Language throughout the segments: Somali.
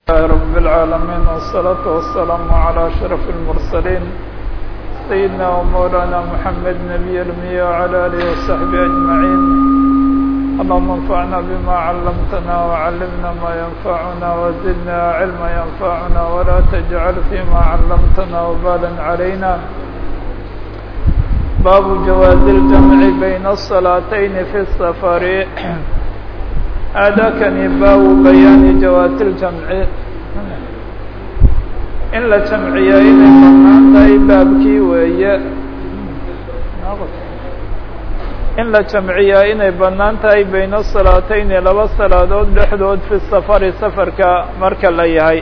لله رب العالمين والصلاة والسلام على أشرف المرسلين سيدنا ومولانا محمد نبي الأمي وعلى آله وصحبه أجمعين اللهم انفعنا بما علمتنا وعلمنا ما ينفعنا وزدنا علما ينفعنا ولا تجعل فيما علمتنا وبالا علينا باب جواز الجمع بين الصلاتين في السفر aadaakani baabu bayaani jawaasi ljamci in la jamciyaa inay banaan tahay baabkii weeye in la jamciyaa inay banaan tahay bayna salaatayni laba salaadood dhexdood fi safari safarka marka la yahay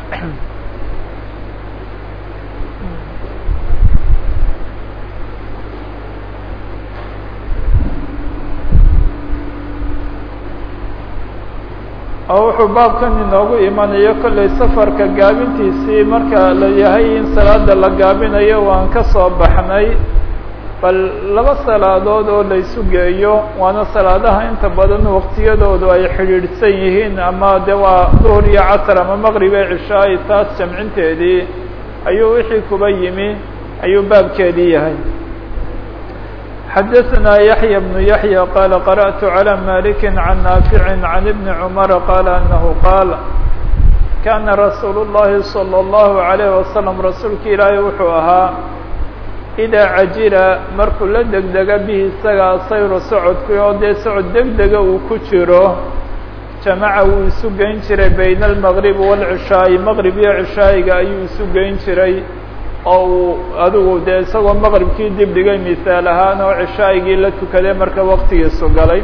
oo wuxuu baabkan inoogu imanayo kollay safarka gaabintiisii marka la yahay in salaada la gaabinayo waan ka soo baxnay bal laba salaadood oo la isu geeyo waana salaadaha inta badan waqtiyadoodu ay xidhiidhsan yihiin ama de waa duhur iyo casr ama maqrib ee cishaay taas jamcinteedii ayuu wixii kuba yimi ayuu baabkeedii yahay xdثna يحyى بن يحyى qال قرأت على مالك عن نافع عن بن عمر قال أنه qاaل كاna رsuuل اللhi صلى الله عليه وسلم رasuulka ilaahay wuxuu ahaa إdaa cajila markuu la degdega bihi isagaa sayru socodku oo dee socod degdega uu ku jiro jamaca wuu isu geyn jiray byn المغرب والعشhaaءi mqrib iyo cishaayiga ayuu isu geyn jiray oo uu adigu dee isagoo maqribkii dib dhigay misaal ahaan oo cishaa'igii la tukaday marka waktigiisu galay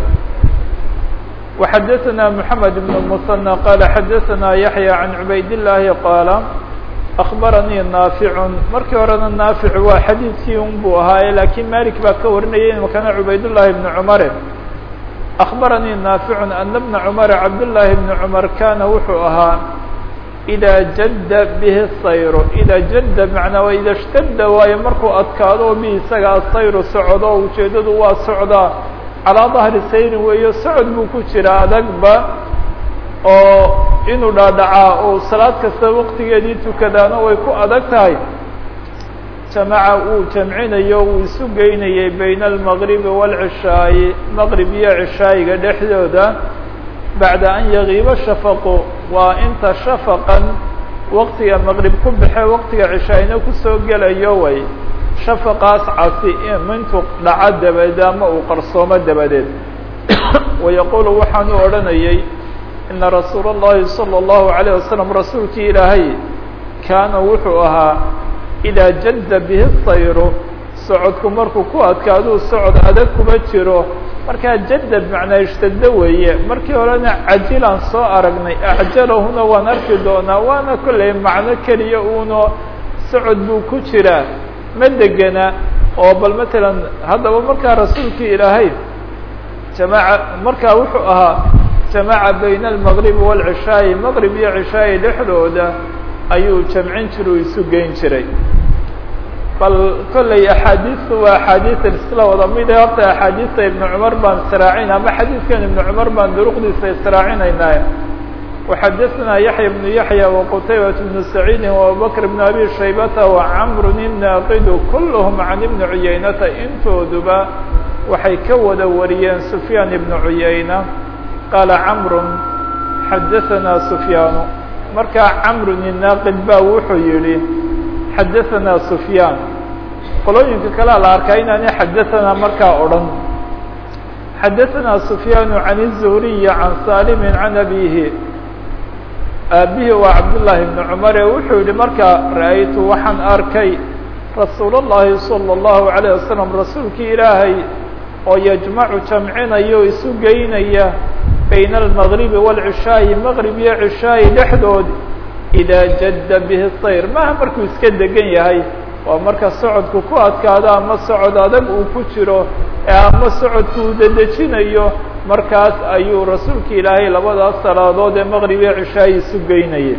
وxadaثna mحamed بن المثنى qala xadaثna yaحyى عan cubaydاللahi qaala أخbaranii naafiع markii horena naafic waa xadiidkii un buu ahaaye lakiin malik baa ka warinayay makana cubaydالlahi بن cmare أخbaranii naafiع ana بna cmar cabdالlahi بن cmar kana wuxuu ahaa إdaa jadda bihi sayru idaa jadda macnaa waa ida shtada waayo markuu adkaado oo bihi isaga asayru socdo oo ujeeddadu waa socdaa calaa dahri sayrin weeyo socod buu ku jira adagba oo inuu dhaadhacaa oo salaad kasta waqtigeedii tukadaana way ku adag tahay jamaca uu jamcinayo uu isu geynayay bayna almaqribi waalcishaayi maqrib iyo cishaayiga dhexdooda bacda an yagiiba shafaqu waa inta shafaqan waqtiga maqrib ku baxe waqtiga cishaayna kusoo gelayo way shafaqaas casi mintu dhaco dabadeed ama uu qarsoomo dabadeed wayaqulu waxaanu odhanayay ina rasuula اllahi salى اllahu عalيه wasalam rasuulkii ilaahay kaana wuxuu ahaa idaa jadda bihi sayru socodku markuu ku adkaaduu socod adag kuma jiro markaa jadad macnaa ishtado weeye markii horena cajilaan soo aragnay acjalahuna waan arki doonaa waana kollay macno keliya uuno socod buu ku jiraa ma degena oo bal matalan haddaba markaa rasuulkii ilaahay jamaaca markaa wuxuu ahaa jamaca bayna almaqribi waalcishaayi maqrib iyo cishaayi dhexdooda ayuu jamcin jiru isu geyn jiray bal kollay axaadiistu waa axaadiis isla wada mide horta axaadiista ibnu cumar baan israacina ama xadiidkan ibnu cumar baan duruqdiisa israacinaynaa waxadaثna yaحya بnu yaحya وqtaybaة بnu سacيidi وabubakr بn abi shaybata وcmr الnaaqidu kulhm can ibni cuyaynata intooduba waxay ka wada wariyeen sufyaan ibnu cuyayna qaala cmr xadaثna sufyaanu markaa cmr الnaaqid ba wuxuu yihi xadaثna sufyaan qolooyinka kalea la arkaa inaani xadaثna markaa odhan xadaثna sufyaan can الzuhriyi can salimi can abihi aabihi waa cabdالlahi bn cumar ee wuxuu yihi markaa ra'aytu waxaan arkay rasuul الlahi salى الlahu عalيه wasalam rasuulkii ilaahay oo yajmacu jamcinaya o isu geynaya bayna almaqribi wاlcishaayi maqrib iyo cishaayi dhexdood idaa jadda bihi sayr maaha markuu iska degan yahay waa marka socodku ku adkaado ama socod adag uu ku jiro ee ama socodku uu dedejinayo markaas ayuu rasuulka ilaahay labadaas salaadood ee maqrib iyo cishaayi isu geynayay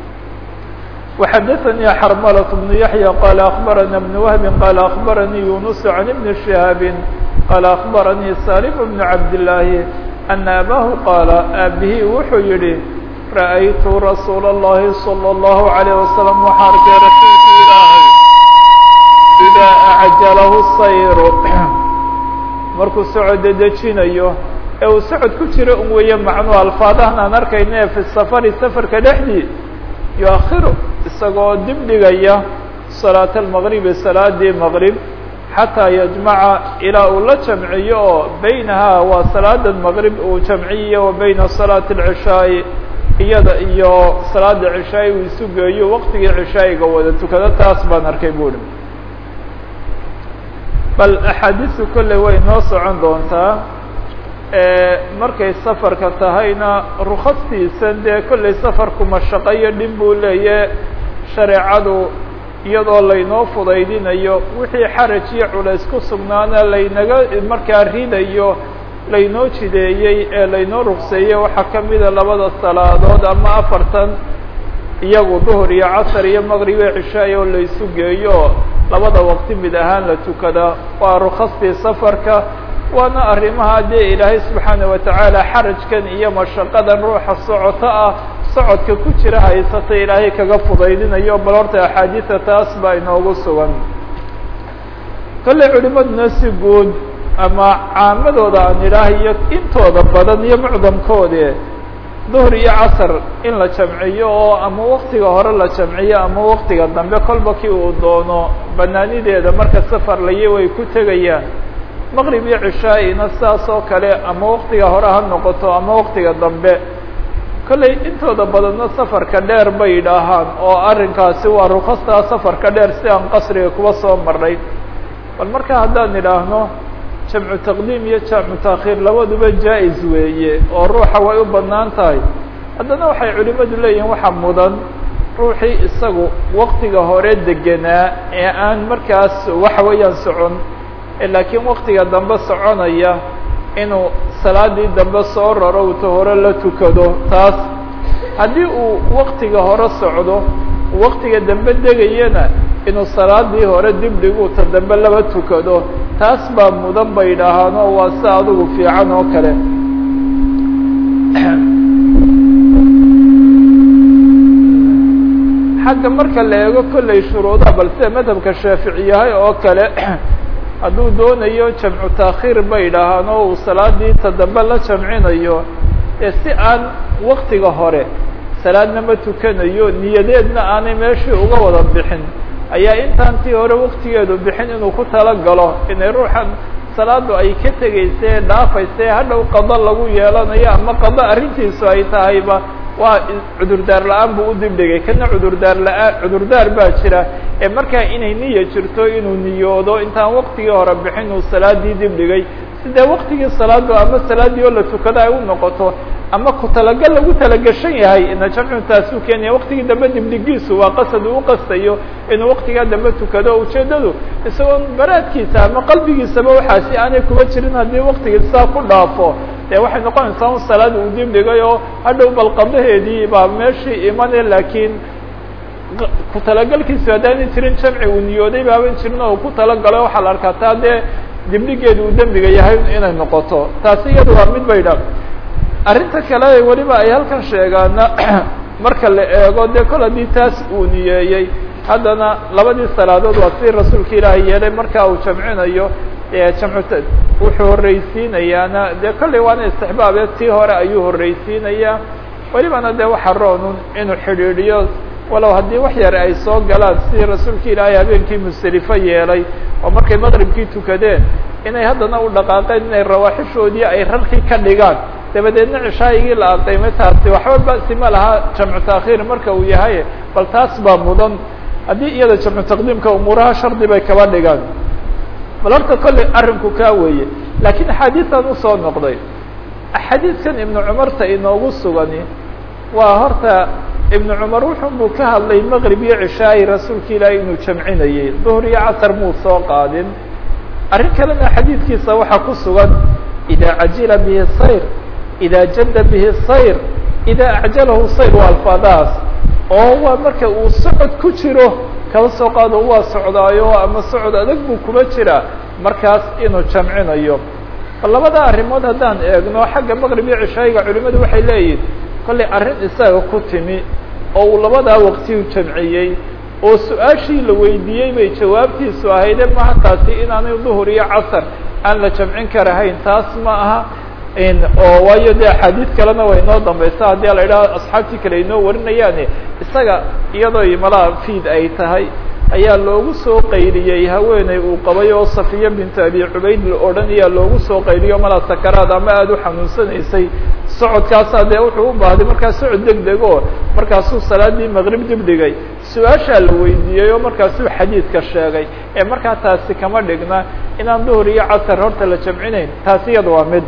وxadaثnii xarmlة بن yaحyى qال أخbarana بن وهb qال أخbaranii yunus عan بn شhihاab qال أخbaranii salim بن cabdاللahi أna abaahu qaala aabihii wuxuu yihi ra'aytu rasuula الlahi salى الlahu عalيه wasalam waxaa arkay rasuulka ilaahay idaa acjalahu sayru markuu socod dedejinayo ee uu socod ku jiro un weeye macnuu alfaadahan aan arkayna ee fi safari safarka dhexdii yuakhiru isagoo dib dhigaya salaata almaqribi salaadii maqrib xataa yajmaca ilaa uu la jamciyo oo beynahaa waa salaada maqrib uu jamciyo wa beyna salaati alcishaa'i iyada iyo salaada cishaa'i uu isu geeyo waqtigii cishaa'iga wada tukado taas baan arkay buuhi bal axaadiistu kolley way noo socon doontaa markay safarka tahayna rukastiisan dee kolley safarku mashaqo iyo dhib buu leeyahe shareecadu iyadoo laynoo fudaydinayo wixii xaraj iyo culays ku sugnaana laynaga markaa ridayo laynoo jideeyey ee laynoo rugseeyey waxaa ka mida labada salaadood ama afartan iyagu duhur iyo casar iyo maqrib iyo cishaay oo laysu geeyo labada waqti mid ahaan la tukada waa rukastii safarka waana arrimaha dee ilaahay subxaana watacaala xarajkan iyo mashaqadan ruuxa socoto ah socodka ku jira haysata ilaahay kaga fudaydinayo bal horta axaadiisa taas baa inoogu sugan kolley culimaduna si guud ama caamadooda aan idhaah iyo intooda badan iyo mucdamkoode duhr iyo casar in la jamciyo oo ama waktiga hore la jamciyo ama waktiga dambe kolba kii uu doono banaanideeda marka safar laye way ku tegayaan maqrib iyo cishaa-ina sidaas oo kale ama waktiga hore ha noqoto ama waktiga dambe kolley intooda badanna safarka dheer bay yidhaahaan oo arrinkaasi waa rukastaa safarka dheer si aan qasriga kuba soo marnay bal marka haddaan idhaahno jamcu taqdiim iyo jamcu taakhiir labaduba jaa-is weeye oo ruuxa way u bannaan tahay haddana waxay culimadu leeyihiin waxaa mudan ruuxii isagu waktiga hore degenaa ee aan markaas waxa weeyaan socon laakiin waktiga dambe soconaya inuu salaadii dambe soo raro uta hore la tukado taas haddii uu waktiga hore socdo waktiga dambe degayana inuu salaadii hore dib dhigu ta dambe laba tukado taas baa mudan bay idhaahaan oo waa si adigu fiican oo kale xagga marka la eego kolley shuruudaha bal sida madhabka shaafici yahay oo kale hadduu doonayo jamcu taakhiir bay idhaahaan oo uu salaadii ta dambe la jamcinayo ee si aan waktiga hore salaadna ma tukanayo niyadeedna aanay meeshii uga wada bixin ayaa intaan tii hore waktigeedu bixin inuu ku talagalo inay ruuxan salaadu ay ka tegaysa dhaafaysa hadhow qado lagu yeelanayo ama qado arrintiisu ay tahayba waa cudurdaar la-aan buu u dibdhigay kana cudurdaar la-aan cudurdaar baa jira ee markaa inay niya jirto inuu niyoodo intaan waktigii hore bixin uu salaadii dibdhigay sidee waktigii salaadu ama salaadii oo la tukado ay u noqoto ama ku talagal lagu talagashan yahay ina jamcu taasuu keenaya waktigii dambe dibdhigiisu waa qasad uu uqastayo inuu waktigaa dambe tukado ujeedadu isagoon baraadkiisa ama qalbigiisaba waxaasi aanay kuba jirin haddii waktigii saa ku dhaafo dee waxay noqonaysaa un salaad uu dibdhigay oo hadhow balqadaheedii baa meeshii imane laakiin ku talagalkiisu haddaanay jirin jamci uu niyooday baaban jirin oo ku talagalay waxaa la arkaa taa dee dibdhigeedu uu dembiga yahay inay noqoto taasi iyada waa mid bay dha arrinta kale weliba ay halkan sheegaana marka la eego dee kol haddii taas uu niyeeyey haddana labadii salaadood waa si rasuulka ilaahay yeelay marka uu jamcinayo jamcu wuxuu horreysiinayaana dee kolley waana istixbaabe tii hore ayuu horreysiinayaa welibana dee waxa roonun inuu xidhiidhiyo walow haddii wax yar ay soo galaan sidii rasuulka ilaahay habeenkii musdelifo yeelay oo markay maqribkii tukadeen inay haddana u dhaqaaqeen inay rawaaxishoodii ay rarkii ka dhigaan dabadeedna cishaayigii la aqaymay taasi waxba basi ma laha jamcu taakhiir marka uu yahay bal taas baa mudan haddii iyada jamcu taqdiimka umuuraha shardi bay kaba dhigaan bal horta kolley arrinku kaa weeye laakiin axaadiistan usoo noqday axaadiiskan ibnu cumarta inoogu sugani waa horta ibnu cumar wuxun buu ka hadlay maqrib iyo cishaayi rasuulka ilaahay inuu jamcinayey duhr iyo casar muu soo qaadin arrin kalena xadiidkiisa waxaa ku sugan ida cajila bihi sayr ida jadda bihi sayr ida acjalahu sayr waa alfaadahaas oo waa marka uu socod ku jiro kaba soo qaado waa socdaayo ama socod adag buu kuma jiraa markaas inuu jamcinayo labada arrimood haddaan eegno xagga maqrib iyo cishaayiga culimadu waxay leeyihin kollay arrin isaga ku timi oo uu labadaa waqti u jamciyey oo su-aashii la weydiiyey bay jawaabtiisu ahayde maha taasi inaanay duhur iyo casar aan la jamcin karahayn taas ma aha oo waayo dee axaadiid kalena way inoo dambaysa haddii la idhaha asxaabtii kale inoo warinayaane isaga iyadoo imalaha fiid ay tahay ayaa loogu soo qayliyey haweeney uu qabay oo safiya bintu abi cubayd la odhanayaa loogu soo qayliyo malaa sakaraad ama aada u xanuunsanaysay socodkaasaa dee wuxuu u baahday markaa socod deg deg oo markaasuu salaadii maqrib dib dhigay su-aashaa la weydiiyey oo markaasuu xadiidka sheegay ee markaa taasi kama dhigna inaan duhur iyo casar horta la jamcinayn taasi iyada waa mid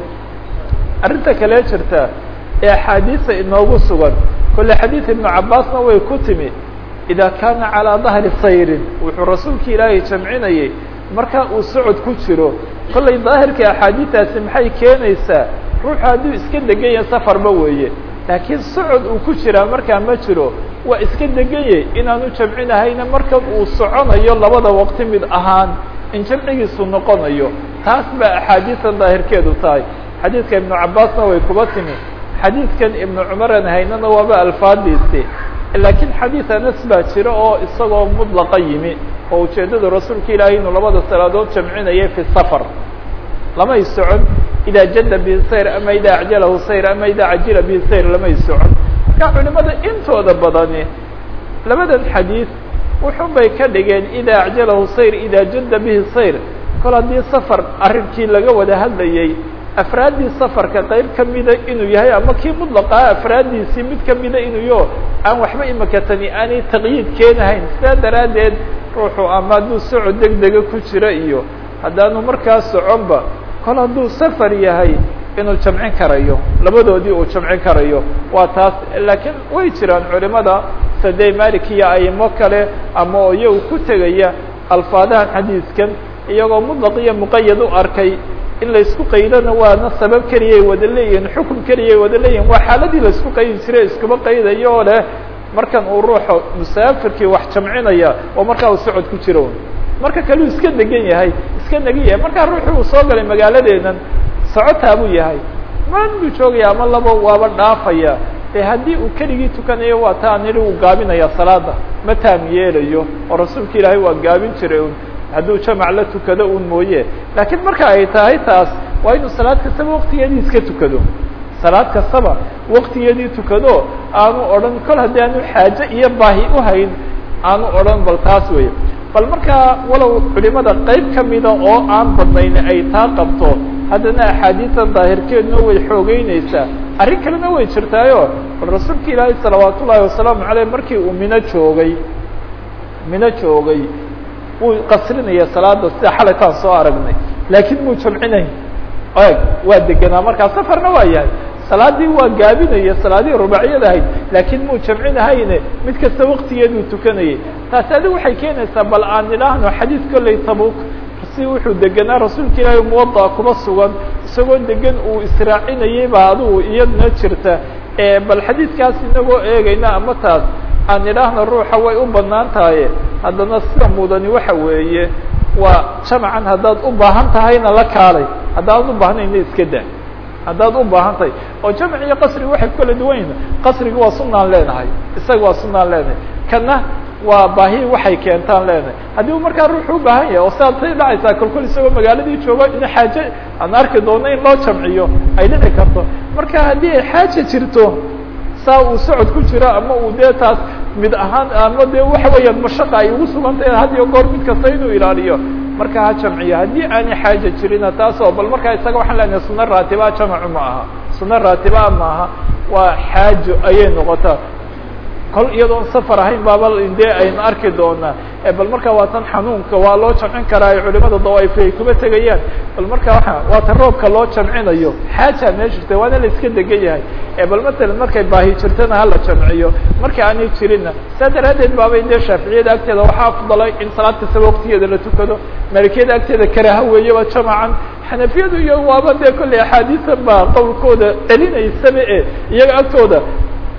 arrinta kale jirta ee axaadiisa inoogu sugan kolle xadiid ibnu cabaasna way ku timi ida kaana calىa dahri sayrin wuxuu rasuulka ilaahay jamcinayay marka uu socod ku jiro kollay daahirka axaadiistaasi maxay keenaysaa ruuxu hadduu iska degan yahay safarba weeye laakiin socod uu ku jiraa markaa ma jiro waa iska deganyay inaanu jamcinahayna markan uu soconayo labada waqti mid ahaan in jamcigiisu noqonayo taas baa axaadiistan daahirkeedu tahay xadiidka ibnu cabaasna way kuba timi xadiidkan ibnu cumaran haynana waaba alfaadiisi laakiin xadiid anas baa jira oo isagoo mudlaqa yimi oo ujeeddada rasuulka ilaahay inuu labada salaadood jamcinaya fi safar lamay socon idaa jada bihi sayr ama idaa acjalahu sayr ama idaa cajila bihi sayr lamay socon marka culimada intooda badani labadan xadiid wuxun bay ka dhigeen idaa acjalahu sayr idaa jada bihi sayr kol haddii safar arrinkii laga wada hadlayay afraaddii safarka qayb kamida inuu yahay ama kii mudlaqaa afraaddiisii mid kamida inuu yo aan waxba imaka tani aanay taqyiid keenahayn sidaa daraaddeed ruuxu ama hadduu socod deg dega ku jira iyo haddaanu markaa soconba kol hadduu safar yahay inuu jamcin karayo labadoodii uu jamcin karayo waa taas laakiin way jiraan culimada sadey malik iyo aimo kale ama oo iyagu ku tegaya alfaadahan xadiiskan iyagoo mudlaq iyo muqayad u arkay in laisku qaydana waana sabab keliyay wada leeyihin xukum keliyay wada leeyihin waa xaaladii laisku qaydi jiray iskuma qaydayo oo leh markan uu ruuxu musaafirkii wax jamcinaya oo markaa uu socod ku jiro marka kaleu iska degan yahay iska negan yahay markaa ruuxu uu soo galay magaaladeenan socotaa buu yahay maan buu joogaya ama laba waaba dhaafaya e haddii uu keligii tukanayo waa taa nidhi uu gaabinaya salaada ma taam yeelayo oo rasuulka ilaahay waa gaabin jiray un hadduu jamac la tukado un mooye laakiin marka ay tahay taas waa inuu salaad kastaba waktigeedii iska tukado salaad kastaba waktigeedii tukado aanu odhan kol haddii aanu xaaje iyo baahi uhayn aanu odhan bal taas wey bal markaa walow culimada qayb kamida oo aan badnayn ay taa qabto haddana axaadiisan daahirkeeduna way xoogeyneysaa arrin kalena way jirtaayo bal rasuulka ilaahay salawaat ullaahi wasalaamu aleyh markii uu mino joogay mino joogay wuu qasrinaya salaada sida xalaytaan soo aragnay laakiin muu jamcinayn eg waa deganaa markaa safarna waa yahay salaadii waa gaabinaya salaadihii rubaaciyada ahayd laakiin muu jamcinahayne mid kasta waktigeeduu tukanayay taasi adigu waxay keenaysaa bal aan idhaahno xadiid kolley tabuk si wuxuu deganaa rasuulka ilaahay muwada kuma sugan isagoo degan uu israacinayay baa adigu iyadna jirta bal xadiidkaas inagoo eegayna ama taas aan idhaahno ruuxa way u banaan tahay haddana sida mudani waxa weeye waa jamcan haddaad u baahan tahayna la kaalay haddaad u baahnayna iska daa haddaad u baahan tahay oo jamc iyo qasriga waxay ku kala duwan yihin qasriga waa sunaan leenahay isaga waa sunaan leenahay kana waa baahi waxay keentaan leenahay haddii u markaa ruuxu u baahan yahay oo sidaad say dhacaysaa kolkol isagoo magaaladii joogo in xaaje aan arki doono in loo jamciyo ay dhici karto marka haddii ay xaaje jirto saa uu socod ku jiro ama uu dee taas mid ahaan ama dee waxa weeyaan mashaqa ay ugu sugan tahay had iyo goor mid kasta inuu ilaaliyo marka ha jamciyo haddii aanay xaaja jirina taas oo bal markaa isaga waxaan leenahay suna raatibaa jamacu ma aha suna raatibaa maaha waa xaajo ayay noqotaa kol iyadoon safar ahayn baaba dee aynu arki doonaa bal markaa waa tan xanuunka waa loo jamcin karaa ay culimada dawaaif ay kuma tegayaan bal markaa waa waa tan roobka loo jamcinayo xaaja meesha jirta waana la iska degan yahay bal matalan markay baahi jirtana hala jamciyo marka aanay jirinna saa daraaddeed baabay dee shaaficiyada agteeda waxaa afdalay in salaad kastaba waktigeeda la tukado malikiyada agteeda karaaha weeyaba jamacan xanafiyadu iyo waaba dee kolley axaadiisan baa qowlkooda celinaysaba e iyaga agtooda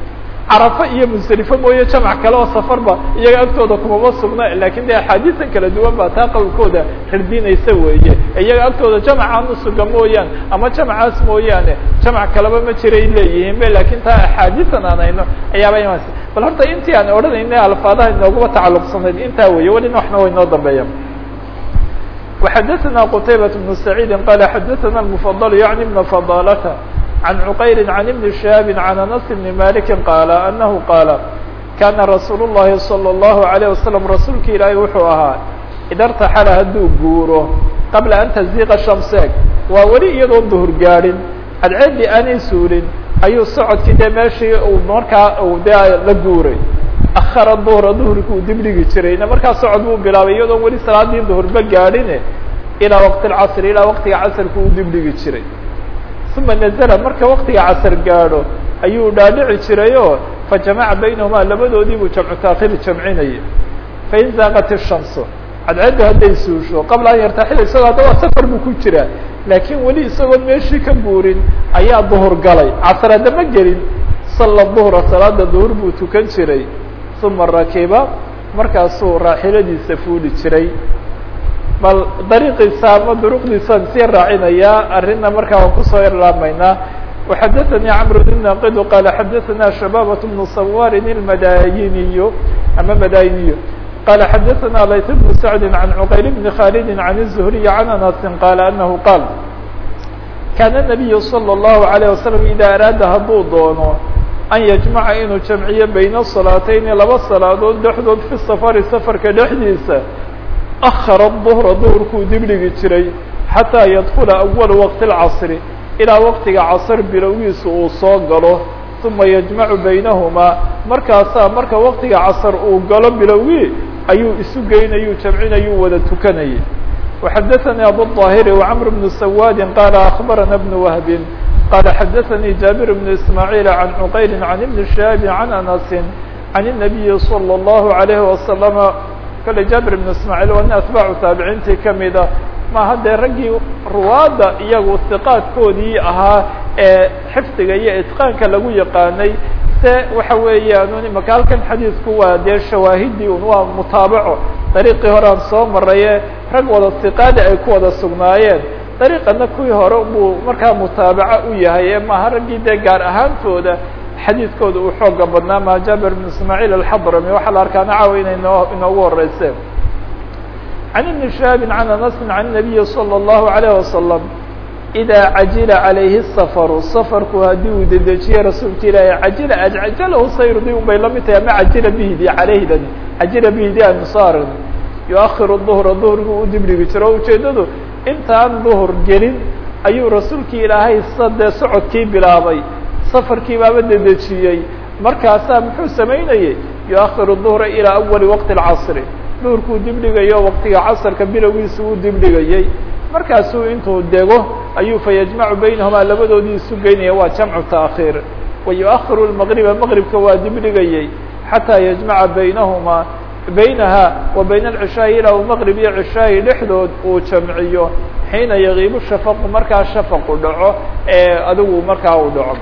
carafa iyo musdelifo mooye jamac kale oo safarba iyaga agtooda kumama sugna lakin de axaadiisan kala duwan baa taa qowlkooda rardinaysa weeye iyaga agtooda jamacaan usuga mooyaan ama jamacaas mooyaane jamac kaleba ma jiray leeyihiin be lakin taa axaadiisan aan hayno ayaaba imanaysa bal horta intii aan odhanayna alfaadaha inooguma tacaluqsanayd intaa weeye welina waxna way noo dambeeya وxdثna qتaybة بن سعيid qال xdثna المفضل يعني بن فضالة عن عqayr عن بن شهاب عن أنس بن مالك qال أنه qاaل كاna رasuuل اللhi صلى الله عليه وسلم rasuulka ilaahay wuxuu ahaa ida اrتaxل hadduu guuro qabla an تزيqa شhamseeg waa weli iyadoo duhur gaadhin cadceedii aanay suulin ayuu socodkii de meeshii uu markaa de la guuray akhara duhra duhurka uu dib dhigi jirayna markaa socod buu bilaabay iyadoon weli salaadii duhurba gaadhine ilaa waqti lcasri ilaa waqtiga casarka uu dib dhigi jiray uma nazla marka waqtiga casar gaadho ayuu dhaadhici jirayoo fajamaca baynahumaa labadoodii buu jamcu taakhir jamcinayay fain zaaqat الshamsu cadceeddu hadday suusho qabla an yartaxila isagoo hadda waa safar buu ku jiraa laakiin weli isagoon meeshii ka guurin ayaa duhur galay casar haddama gelin sala duhra salaada duhur buu tukan jiray uma rakiba markaasuu raaxiladiisa fuuli jiray bal dariiqiisa ama duruqdiisaan sii raacinayaa arrinna markaa waan kusoo yarlaamaynaa وxadثnي cمر بن ناqd qال xadثna شhباbة بن صwاr الmadayiniy ama madayiniy qال xadثna layث بن سعد عن عqayl بن khالد عن الزهري عن أنس qال أنه qاl kاn النبي صلى الله عليه وسلم إdا أrاada hadduu doono an yجمca inuu jamciyo bayna الصلاatayni laba salaadood dhexdood fi safari safarka dhexdiisa أkhara الظهra duhurkuu dibdhigi jiray xatىa ydkula أول وqت الcصr ilaa waqtiga casr bilowgiisa uu soo galo uma yajmacu baynahumaa markaasaa marka waqtiga casr uu galo bilowgii ayuu isu geynayuu jamcinayuu wada tukanayay وxadaثnي abuالظاhiri وcمر بن سwاd qال أخbarana بن وهb qال xadaثnي جابر بن إسماعيل عن عqayl عن بن شهاب عن أنس عن النبي صلى الله عليه وسلم kale jابر بن إسماعيل waa nin atباع taabiciintii kamida ma haddee raggii ruwaadda iyagu istiqaadkoodii ahaa ee xifdiga iyo itqaanka lagu yaqaanay se waxa weeyaan imaka halkan xadiidku waa dee shawaahidii un waa mutaabaco dariiqii hore aan soo maraye rag wada istiqaadi ay ku wada sugnaayeen dariiqana kuwii hore buu markaa mutaabaco u yahay ee maaha raggii dee gaar ahaantooda xadiidkooda uu xooga badnaa ma jabir bn ismaaciil alxadrami waxaa la arkaana caawa inay noo inoogu horeyse عن بن شهاب عن أنس عن النبي صلى الله عليه وسلم إذا عجل عليه السفر سفرku hadii uu dedejiye rasuulka ilaah عaجل أجعجله sayrdi un bay lamid tahay ama عaجل bhdi عalayhdan عaجل bhdi ansaaran يؤخر الظهر ظهرgu u dibdhigi jiro ujeedadu intaan ظهر gelin ayuu rasuulki ilaahay sadee socodkii bilaabay safarkii baaba dedejiyey markaasaa muxuu samaynayey يؤخر الظهر إلى أول وقت الcصر duhurkuu dibdhigayo waqtiga casarka bilowgiisa uu dibdhigayey markaasuu intuu dego ayuu fayajmacu baynahumaa labadoodii isu geynaya waa jamcu taakhiir wayuahiru lmaqriba maqribka waa dibdhigayey xataa yajmaca baynahumaa baynaha wa bayna alcishaa'i ilaa uu maqrib iyo cishaa'i dhexdood uu jamciyo xiina yagiibu shafaqu markaa shafaqu dhaco ee adigu markaa uu dhaco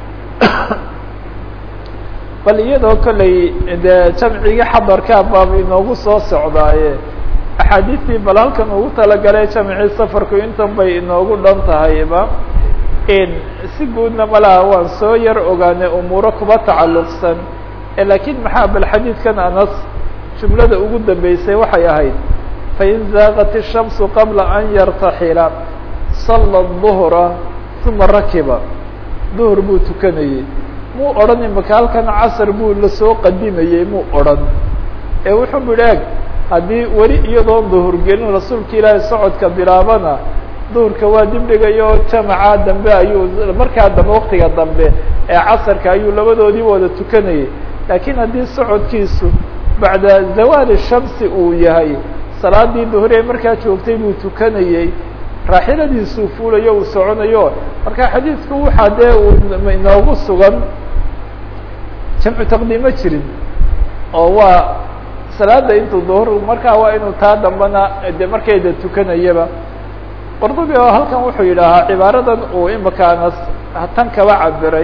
bal iyadoo kolley dee jamcigii xadarkaa baab inoogu soo socdaaye axaadiistii bal halkan ugu talagalay jamcii safarku intan bay inoogu dhan tahayba si guudna malaha waan soo yar ogaanay umuuro kuba tacalluqsan laakiin maxaa bal xadiidkan anas jumlada ugu dambeysay waxay ahayd fain zaaqat الshamsu qabla an yartaxila sala الظuhra uma rakiba duhur buu tukanayey muu odhan imaka halkan casar buu lasoo qadimayey muu odhan ee wuxuu bui eeg haddii weli iyadoon duhur gelin rasuulka ilaahay socodka bilaabana duhurka waa dibdhigayo jamaca dambe ayuu markaa dambe waktiga dambe ee casarka ayuu labadoodii wada tukanayay laakiin haddii socodkiisu bacda zawaali shamsi uu yahay salaadii duhur ee markaa joogtay buu tukanayey raaxiladiisuu fuulayo uu soconayo marka xadiidku waxaa dee uu inoogu sugan jamcu taqdiimo jirin oo waa salaada intuu duhur markaa waa inuu taa dambana de markayda tukanayaba qordubi oo halkan wuxuu yidhaahaa cibaaradan uu imaka anas tan kaba cabiray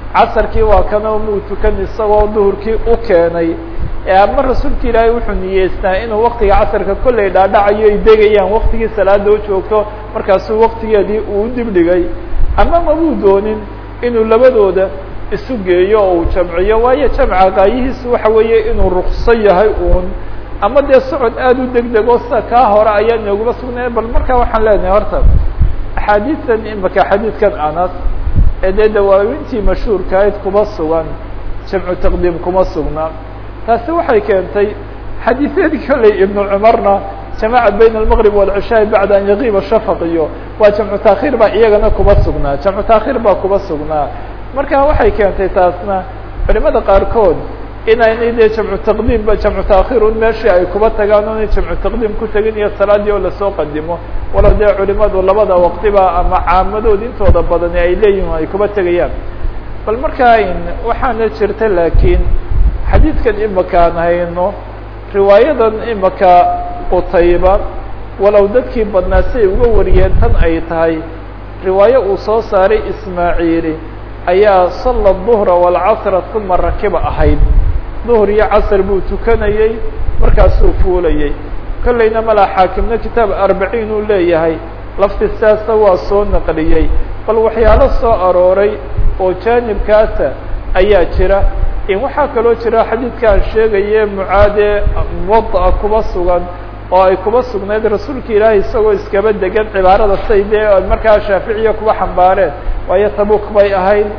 casarkii waa kanoo muu tukan isagoo duhurkii u keenay ama rasuulka ilaahay wuxuu niyeystaa inuu waktiga casarka kollay dhaadhacayo ay degayaan waktigii salaada u joogto markaasuu waktigeedii uu dibdhigay ama mabuu doonin inuu labadooda isu geeyo oo uu jamciyo waayo jamca qaayihiisu waxa weeye inuu rukso yahay uun ama dee socod aada u deg dego sida kaa hore ayaa inooguma sugnay bal markaa waxaan leenahay horta axaadiistan imaka xadiidkan anas ee dee dawaawintii mashhuurkaayd kuma sugan jamcu taqdiim kuma sugna taasi waxay keentay xadiisyadii kolley ibnu cumarna jamaca bayna almaqrib walcishaai bacda an yaqiiba shafaq iyo waa jamcu taakhiir baa iyagana kuma sugnaa jamcu taakhiir baa kuma sugnaa marka waxay keentay taasna culimada qaarkood inaynay dee jamcu taqdiim ba jamcu taakhiir un meeshii ay kuba tagaan onay jamcu taqdiim ku tegin iyo salaadii oo lasoo qadimo walow dee culimadu labada waqtiba ama caamadood intooda badani ay leeyihin ay kuba tegayaan bal markaa waxaana jirta laakiin xadiidkan imakaan hayno riwaayadan imaka qutayba walow dadkii badnaa si ay uga wariyeen tan ay tahay riwaayo uu soo saaray ismaaciili ayaa salla duhra waalcasra uma rakiba ahayd duhr iyo casr buu tukanayey markaasuu fuulayey kollayna malaa xaakimna kitaab arbaciin uu leeyahay lafti saasa waa soo naqliyey bal waxyaalo soo arooray oo jaanibkaasa ayaa jira in waxaa kaloo jira xadiidkaan sheegaye mucaade muwada'a kuba sugan oo ay kuba sugnayd rasuulka ilaahay isagoo iskaba degan cibaarada say dee markaa shaaficiya kuba xambaareen waayo tabuk bay ahayd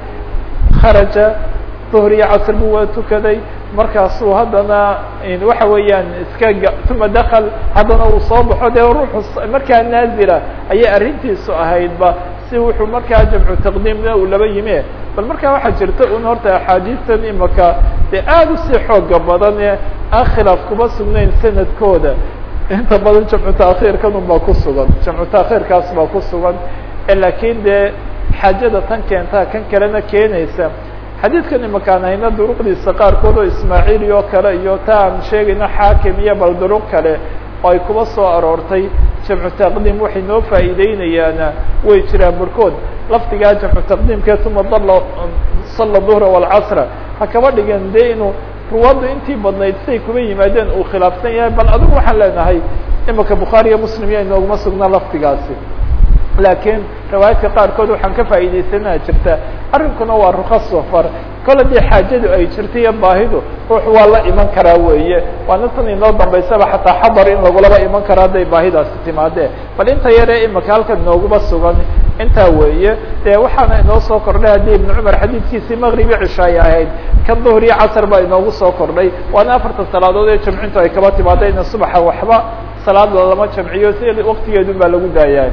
kharaja duhr iyo casr buu waa tukaday markaasuu haddana waxa weeyaan iska uma dakal haddana uu soo baxo dee ruuxu markaa naazila ayay arrintiisu ahaydba si wuxuu markaa jamcu taqdiimna uu laba yime bal markaa waxaa jirta un horta axaadiistan imaka dee aada usii xooga badan ee aan khilaaf kuma sugnayn sanadkooda inta badan jamcu taakhiirkan un baa ku sugan jamcu taakhiirkaas baa ku sugan laakiin dee xaajada tan keentaa kan kalena keenaysa xadiidkan imakaan hayna duruqdiisa qaarkood oo ismaaciili oo kale iyo ta aan sheegayno xaakim iyo bal duruq kale oo ay kuba soo aroortay jamcu taqdiim waxay noo faa'iideynayaana way jiraan barkood lafdigaa jamcu taqdiimkee uma dalla salla duhra waalcasra ha kaba dhigan dee inuu ruwaaddu intii badnayd siay kuba yimaadeen uu khilaafsan yahay bal adigu waxaan leenahay imika bukhaari iyo muslim iyo inooguma sugnaa lafdigaasi laakiin riwaayadka qaarkood waxaan ka faa'iidaysanaa jirta arrinkuna waa ruka safar kole dee xaajadu ay jirta iyo baahidu ruux waa la iman karaa weeye waana tan inoo dambaysaba xataa xadar in lagulaba iman karo hadday baahidaasi timaadee bal inta yaree imika halkan inooguma sugan intaa weeye dee waxaana inoo soo kordhay haddii ibnu cumar xadiidkiisii maqribi cishaay ahayd kan duhr iyo casar baa inoogu soo kordhay waana afarta salaadood ee jamcintu ay kaba timaada ina subaxa waxba salaad lama jamciyo si waktigeedun baa lagu daayaa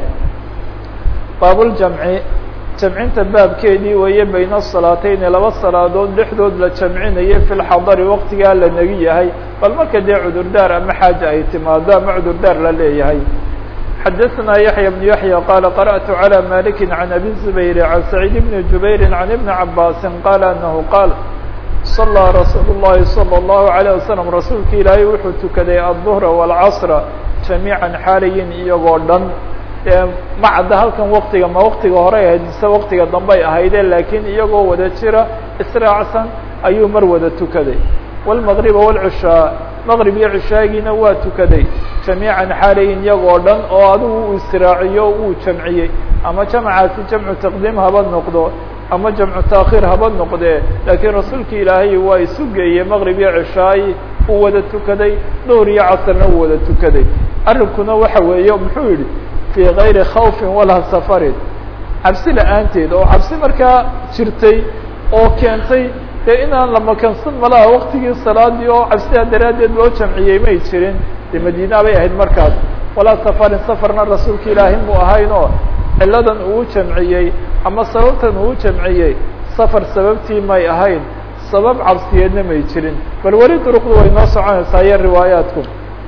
baabuljamci jamcinta baabkeedii weeye bayna salaateyni laba salaadood dhexdood la jamcinayo fi lxadari waktigaa la negi yahay bal marka dee cudurdaar ama xaaja ay timaado ama cudurdaar la leeyahay xadaثna yaحya بن yaحyى qala qarأtu عlى maliki عan abi الزubayr عan سacيid بn jubayri عan iبni cabasi qala anahu qaal صalىa rasuul الlahi salى الlahu عalيه waslم rasuulka ilaahay wuxuu tukaday aلظهra والcصra jamiiعa xaalayin iyagoo dhan ma cadda halkan waktiga ma waktiga horey ahayd mise waktiga dambey ahayde laakiin iyagoo wada jira israacsan ayuu mar wada tukaday wاlmaqriba wاlcishaa maqrib iyo cishaagiina waa tukaday jamiican xaalayin iyagoo dhan oo adigu uu israaciyo uu jamciyey ama jamcaasi jamcu taqdiim haba noqdo ama jamcu taakhiir haba noqdee laakiin rasuulka ilaahay waa isu geeyey maqrib iyo cishaay uu wada tukaday duhr iyo casrna uu wada tukaday arrinkuna waxa weeye muxuu yihi fi gayri khawfin walaa safarin cabsi la-aanteed oo cabsi markaa jirtay oo keentay dee inaan la makansan malaha waktigii salaadii oo cabsidaa daraaddeed loo jamciyey may jirin dee madiina bay ahayd markaas walaa safarin safarna rasuulka ilaahi mu ahayn oo ciladan uu jamciyey ama sababtan uu jamciyey safar sababtii may ahayn sabab cabsiyeedna may jirin bal weli duruqdu way noo soconaysaa iyo riwaayaatku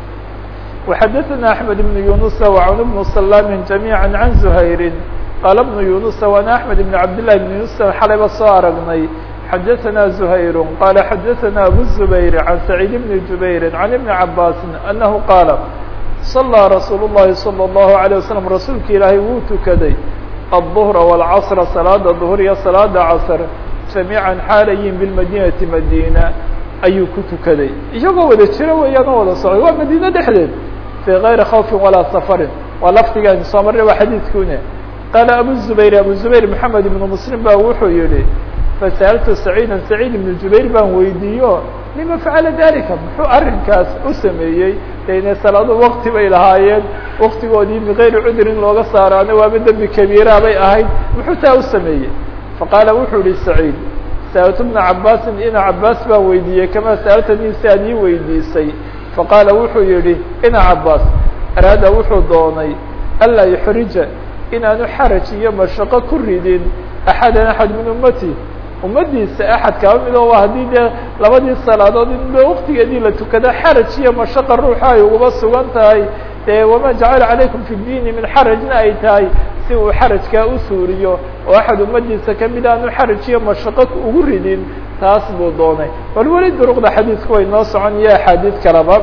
وxdثna أحمد بن يuنس وعن بن سلام جميعا عن زهير qال بن يuنس وأنا أحمد بن عبد الله بن يuنس xalayba soo aragnay xdثna زهير qال xdثna أبو الزبير عن سعيد بن جبير عن بن عباس أنه qاaل صلىa رsuuل اللhi صلى الله عليه وسلم رasuulka ilaahay wuu tukaday الظهر والcصر saلاada ظهر iyo saلاada cصر jamiican xaalayin bilmadinati madina ayuu ku tukaday iyagoo wada jira weeyaan oo wada socday waa madiine dhexdeed fii gayri khawfin walaa safarin waa lafdigaani soo marray waa xadiidkune qaala abu zubayr abu zubayr maxamed ibnu muslim ba wuxuu yihi fasa'altu saciida saciid ibnu jubayr baan weydiiyo lima facala dalika muxuu arrinkaas u sameeyey de inay salaado wakti bay lahaayeen waktigoodii bigayri cudrin looga saaraana waaba dembi kabiira bay ahayd muxuu taa u sameeyey faqaala wuxuu yihi saciid sa'altu bna cabaasin ina cabaas baan weydiiyey kamaa sa'altanii si aad ii weydiisay faqaala wuxuu yihi ina cabaas araada wuxuu doonay anlaa yuxrija inaanu xaraj iyo mashaqo ku ridin axadan axad min ummati ummadiisa axad kaba mid oo haddii dee labadii salaadood in waktigeedii la tukado xaraj iyo mashaqa ruuxa ay uguba sugan tahay dee wama jacala calaykum fi diini min xarajna ay tahay si uu xarajkaa u suuriyo oo axad ummadiisa kamid aanu xaraj iyo mashaqo ugu ridin taas buu doonay bal weli duruqda xadiidku way noo socon iyo axaadiid kalaba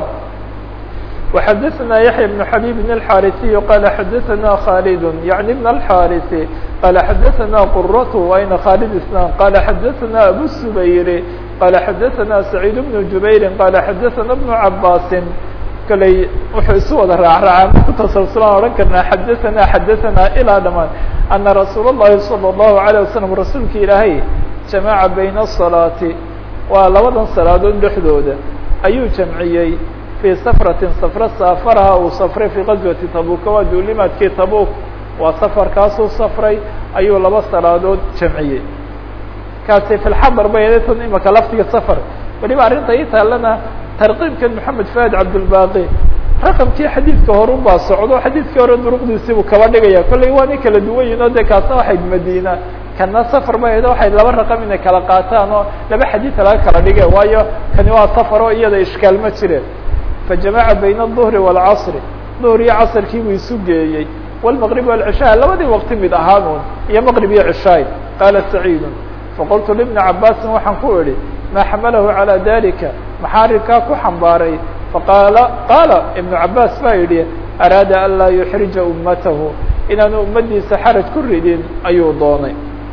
وxdثna يحيى بن حبيب الحاrثي qال xdثna khالد يعني بن الحاrث qال xdثna qرة وayna khالد isلام qال xdثna أbو السبير qال xdثna سعيد بن جuبير qال xdثna بن عabاس kley wuxuu isu wada raacraaca ku tasalsulaan odhan karnaa xadثna xadثna ilaa dhamaan أنa رasuul الlahi صلى الله عليه وسلم rasuulka ilaahay جamاعa byn الصلاaةi waa labadan salaadood dhexdooda ayuu jamciyey في sفرة sفر sاfrha uu sفray في غaزوaةi tabuka waa duulimaadkii tabuk waa sفrkaasuu sفray ayuu laba salaadood jamciyey kaasi في الxadr bay tan imaka laftiga sفr waliba arrinta ii taalana tarkiibkan محamed فahد cabdالbaqi raqمkii xadiidka horun baa socdo xadiidkii hore duruqdiisiibuu kaba dhigaya kollay waana kala duwan yihin o de kaasna waxayd madina kana safar ba edo waxay laba raqam inay kala qaataan oo laba xadiid laga kala dhige waayo kani waa safar oo iyada ishkaal ma jireen fajamaca bayna الظهri والcصr ظhr iyo casrkii buu isu geeyey والمqرب والعشhاء labadii waqti mid ahaan un iyo mqرب iyo عشhaay qaala سacيid faqultu لبن cabاsi waxaan ku idhi ma xamalahu عalى dalika maxaa arrinkaa ku xambaaray faqaala qaala iبن cabاs baa yidhi araada an laa yuxrija umatahu inaanu umadiisa xaraj ku ridin ayuu doonay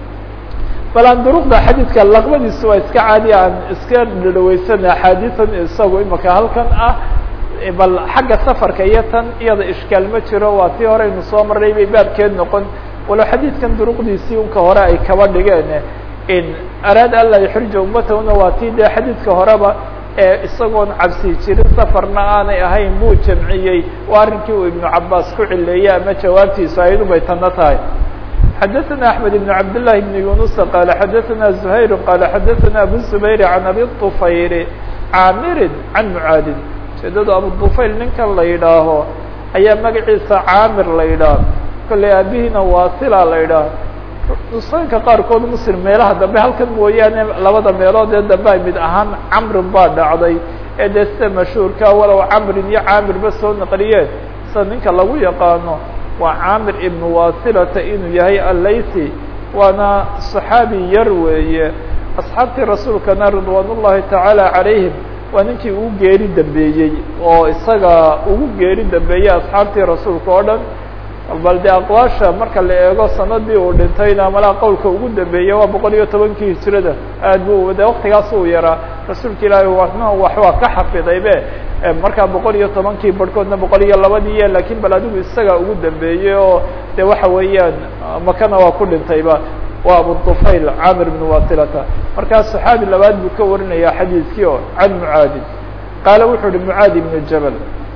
bal aan duruqda xadiidka laqbadiisu waa iska caadi aan iska dhadhaweysana axaadiian isagu imaka halkan ah bal xagga safarka iyo tan iyada ishkaal ma jiro waa tii hore aynu soo marnay bay baabkeed noqon walow xadiidkan duruqdiisii unka hore ay kaba dhigeen in araada an laa yuxrija ummatahuna waa tii dee xadiidka horeba ee isagoon cabsi jirin safarna aanay ahayn buu jamciyey waa arrinkii uu ibnu cabaas ku cileeyey ama jawaabtiisu ayadu bay tanna tahay xdثna أحمد بن عبد الله بن يuنس qال xdثna زهير qال xdثna أbو الزبير عن أbي الطفyر cاmr عن معاadin ujeedada abuطفayl ninkan la yidhaaho ayaa magaciisa caamir la yidhaah kolley aabihiina wasila la yidhaah nusanka qaarkood mslim meelaha dambe halkan mooyaane labada meelood ee dambe ay mid ahaan camrin baa dhacday ee dee sida mashhuurka walow camrin iyo caamirba soo naqliyeen sida ninka lagu yaqaano waa caamir ibn wasilata inuu yahay allaysi waana صaxaabi yar weeye asxaabtii rasuulkana ridwaan ullahi tacaala calayhim waa ninkii ugu geeri dambeeyey oo isaga ugu geeri dambeeyey asxaabtii rasuulka oo dhan bal de aqwaasha marka la eego sanadii uu dhintayna malaa qowlka ugu dambeeyey waa boqol iyo tobankii hijrada aad bu de waktigaas uu yaraa rasuulka ilaahi wana wax waa ka xafidaybe markaa boqol iyo tobankii barhkoodna boqol iyo labadii lakin bal adigu isaga ugu dambeeyey oo de waxa weeyaan makana waa ku dhintayba waa abudufayl camir bn wasilata markaa صaxaabi labaad buu ka warinaya xadiidkii oo can mucaadi qaala wuxuu uhi mucaadi ibn jabal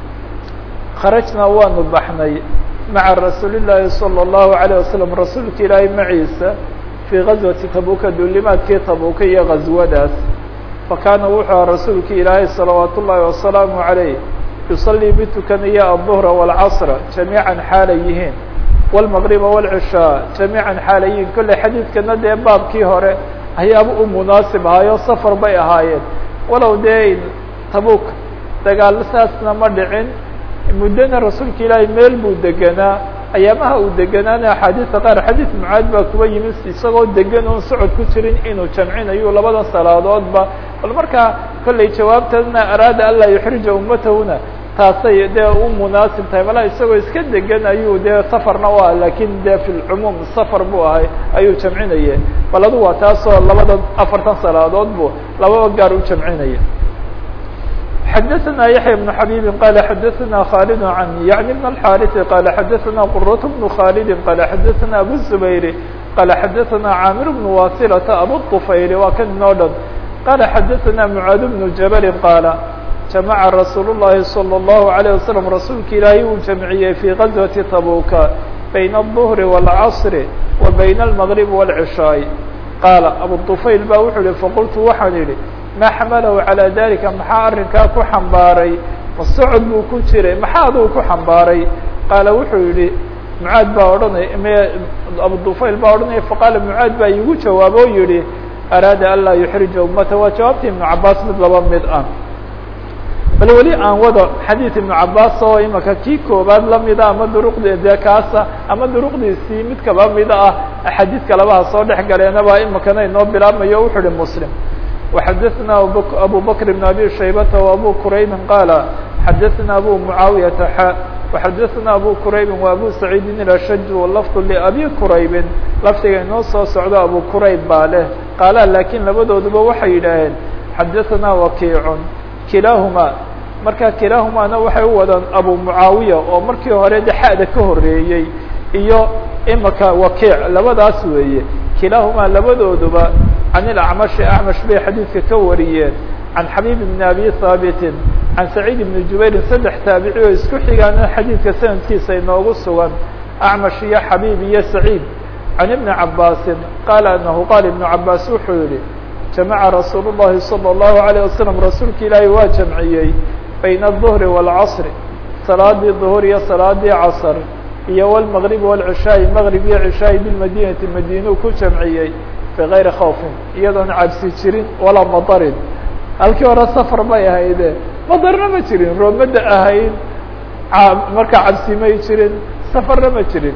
kharajnaa waanu baxnay maca rasuuli llaahi salى الlahu عalيه wasalam rasuulka ilaahay maciisa fii gazwati tabuka duulimaadkii tabuka iyo gazwadaas fakaana wuxuu aha rasuulka ilaahay salawaat ullaahi wasalaamu عalayh yusalii mid tukanaya aلظهra والcصra jamiiعa xaalay yihiin والمغربa والعشhاء جamيعا xaalayiin kolley xadiidkana dee baabkii hore ayaaba u munaasib ahaayo safar bay ahaayeen walow dee tabuk dagaal saasna ma dhicin muddona rasuulka ilaahay meel buu degenaa ayaamaha uu deganaana axaadiista qaar xadiid mucaad baa kuba yimid isagoo degan oon socod ku jirin inuu jamcinayo labada salaadoodba bal markaa kolley jawaabtana araada an laa yuxrija ummatahuna taasay dee u munaasib tahay malaa isagoo iska degan ayuu dee safarna u ah lakin dee fi lcumuum safar buu ahay ayuu jamcinaya bal adu waa taasoo labada afartan salaadood bu lababa gaar u jamcinaya xadaثna yaحya بن xabيbi qala xadaثna khالد عن yعni بن الxاriث qala xadaثna qرة بن khالد qala xadaثna abu الزbayr qala xadaثna cاmir بن wasilةa abu الطfayl waa kan inoo dhan qala xadaثna mعاad بن jabل qala jamaca rasuul الlahi slى الlahu عalيه waslم rasuulka ilaahay uu jamciyey fي غazوaةi tabuka bayna الظهri والcصr wa bayna الmغrib والcishاaء qaala abu طufayl ba wuxuu yihi faqultu waxaan idhi ma xamalahu calىa dalika maxaa arrinkaa ku xambaaray ma socod buu ku jiray maxaa aduu ku xambaaray qaala wuxuu yihi mucaad baa odhanaya m abu dufayl baa odhanaya faqaala mucaad baa iigu jawaabo o yihi araada an laa yuxrija ummata waa jawaabta ibnu cabaas mid laba mid ah bal weli aan wado xadiid ibnu cabaas oo imaka kii koobaad lamida ama duruqdi dee kaasa ama duruqdiisii mid kaba mida ah axaadiidka labaha soo dhex galeenaba imakana inoo bilaabmayo wuxuu ihi muslim وxadثna abu bكر بن abي شhaybة وabو qrayb qال xadثna abu معaaوiyaةa x وxadثna abu qrayb وabu سacيidi الأshج lفظ لأbي qrayb lafdiga inoo soo socdo abu qrayb baa leh qaala lakin labadooduba waxay yidhaaheen xadثna وakiع kilahma marka kilahumana waxay u wadaan abu معaawiya oo markii hore de xada ka horeeyey iyo imaka wakiع labadaas weeye kilahuma labadooduba can ilacmashi acmash bay xadiidka ka wariyeen can xabiib bni abi haabitin can saciid ibni jubayrin saddex taabici oo isku xigaana xadiidka sanadkiisa inoogu sugan acmash iyo xabiib iyo saciid can ibni cabaasin qaala anahu qaala ibnu cabaas wuxuu yihi jamaca rasuul llahi salى اllahu alayه wasalam rasuulka ilaahi waa jamciyey bayna الظhri wاlcasri salaadii duhur iyo salaadii casr iyo wlmgrib wاlcishaai mgrib iyo cishaai bilmadinati madiinuu ku jamciyey bغayri khawfin iyadoon cabsi jirin walaa madarin halkii hore safar bay ahayde madarna ma jirin roomada ahayd markaa cabsi may jirin safarna ma jirin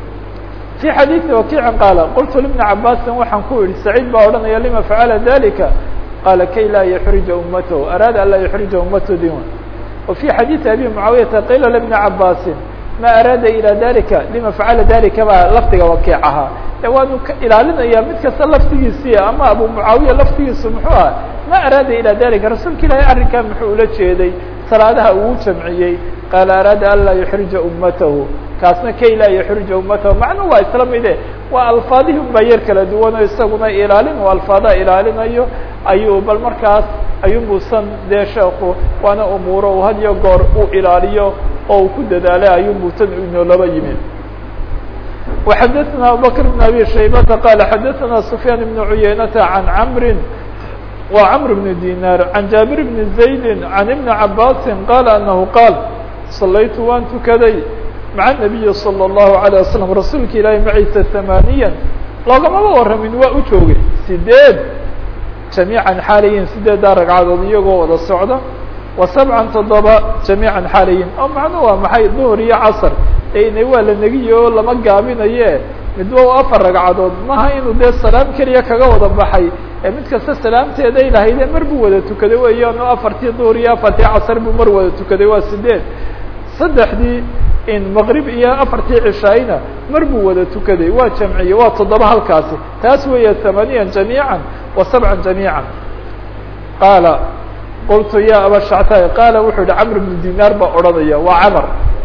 في xadيiثi wakiici qaala qultu لبni cabaasin waxaan ku yihi saciid baa odhanaya lima facala dalika qaala kay laa yuxrija umathu araada an laa yuxrija umathu diwan wa fي xadiiثi abi mucaawiyaةa qila لبni cabaasin ma araada ilى dalika lima facala dalika baa lafdiga wakiic ahaa e waanu ka ilaalinaya mid kasta laftigiisii ama abu mucaawiya laftigiisu muxuu ah ma araada ilى dalika rasuulka ilaahay arrinkaa muxuu ula jeeday salaadaha uu jamciyey qaala araada an laa yuxrija ummatahu kaasna kay laa yuxrija ummatahu macnuhu waa isla mide waa alfaadihii un baa yar kala duwanoo isaguna ilaalin oo alfaadaha ilaalinayo ayuu bal markaas ayuunbuusan dee sheeku waana umuuro uu had iyo goor uu ilaaliyo oo uu ku dadaalay ayuunbuu tan inoolaba yimi وxadثna abubكر بن abي شhaybةa qال xadثna سفyاn بن عuyeynةa عan cمri wa cمر بن dinar عan jaaبir بن زaيد عan iبن cabاsi qال أنه qاal صalaytu waan tukaday maعa النabiyi صلى الlaهu عليه وsلم rasuulka ilaahi maciisa ثamاniya loogamaba waramin waa u joogay sideed جamيiعا xaalayin sideedaa ragcadood iyagoo wada socda wa سبعa toddoba جamيiعا xaalayin oo macnu waa maxay duhr iyo casr ina waa la negiye oo lama gaabinaye midba u afar ragcadood maha inuu dee salaam keliya kaga wada baxay ee mid kasta salaamteeda ay lahayde mar buu wada tukaday weeyaan oo afartii duhr iyo afartii casr buu mar wada tukaday waa sideed saddexdii in maqrib iyo afartii cishaayna mar buu wada tukaday waa jamciye waa toddoba halkaasi taas weeye thamaniyan jamiiعa wa sabcan jamiiعa qaala qultu ya aba shactay qaala wuxuu yihi camr bnu dinaar baa odhanaya waa camr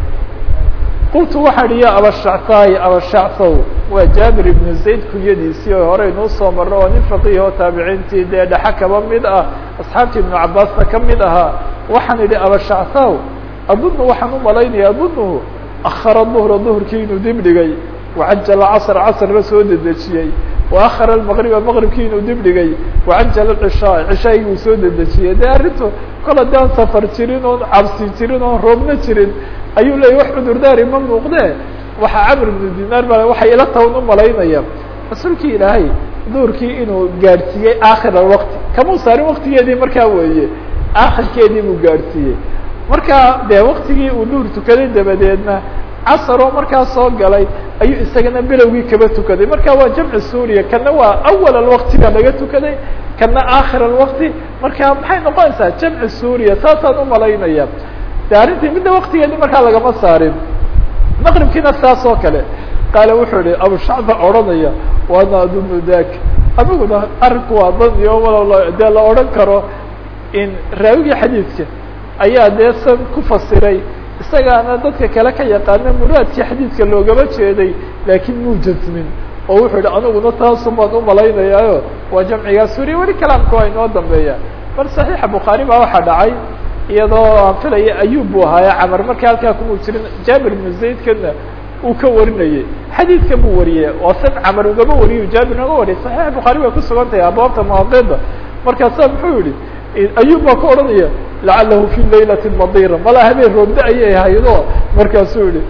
qultu waxaan ihi ya abashactaayi abashactow waa jaabir ibnu zayd kunyadiisii oo hore inuu soo marno oo nin faqiih oo taabiciintii dee dhexa kaba mid ah asxaabtii ibnu cabaasna ka mid ahaa waxaan idhi abashactaw adunu waxaan u malaynaya adunuhu akhara duhra duhurkii inuu dib dhigay wacajala casr casrna soo dedejiyey waahara maqriba maqribkii inuu dib dhigay wacajala cishaa cishaagii uu soo dedejiyey dee arrintu kol haddaan safar jirin oon cabsi jirin oon roobna jirin ayuu leeyay wax cudurdaari ma muuqdee waxaa camr ibnu dinaar ba waxay ila tawn u malaynaya rasuulkii ilaahay duurkii inuu gaadhsiiyey aakhir alwaqti kamau saarin waktigeedii markaa weeye aakhirkeedii buu gaadhsiiyey markaa dee waktigii uu duur tukaday dabadeedna casaroo markaa soo galay ayuu isagana bilowgii kaba tukaday marka waa jamci suuriya kana waa awal alwaqtiga laga tukaday kana aakhir alwaqti marka maxay noqonaysaa jamci suuriya saasaan umalaynaya de arrintii midda waktigeedi markaa lagama saarin maqribkiina saas oo kale qaale wuxuu yihi abushacba odhanaya waana adunu dak aniguna arrinku waa dan iyo walo dee la odhan karo in raawigii xadiidka ayaa dee san ku fasiray isagaana dadka kale ka yaqaana muraadkii xadiidka loogama jeeday laakiin muu jasmin oo wuxuu yihi aniguna taasun baan umalaynayaayo waa jamcigaa suriya weli kalaamka waa inoo dambeeya bal saxiixa bukhaari baa waxaa dhacay iyadoo aan filaya ayub buu ahaaye camar markii halkaa kuma jirin jaabir ibnu zaydkana uu ka warinayey xadiidka buu wariyey waa san camar ugama wariyo jaabir naga wariyay saxiixa bukhaari way ku sugan tahay abwaabta mawaaqida markaasa muxuu yihi ayub baa ka odhanaya lacalahu fi laylati madira mala habeen roobda ayay haydo markaasuu yihi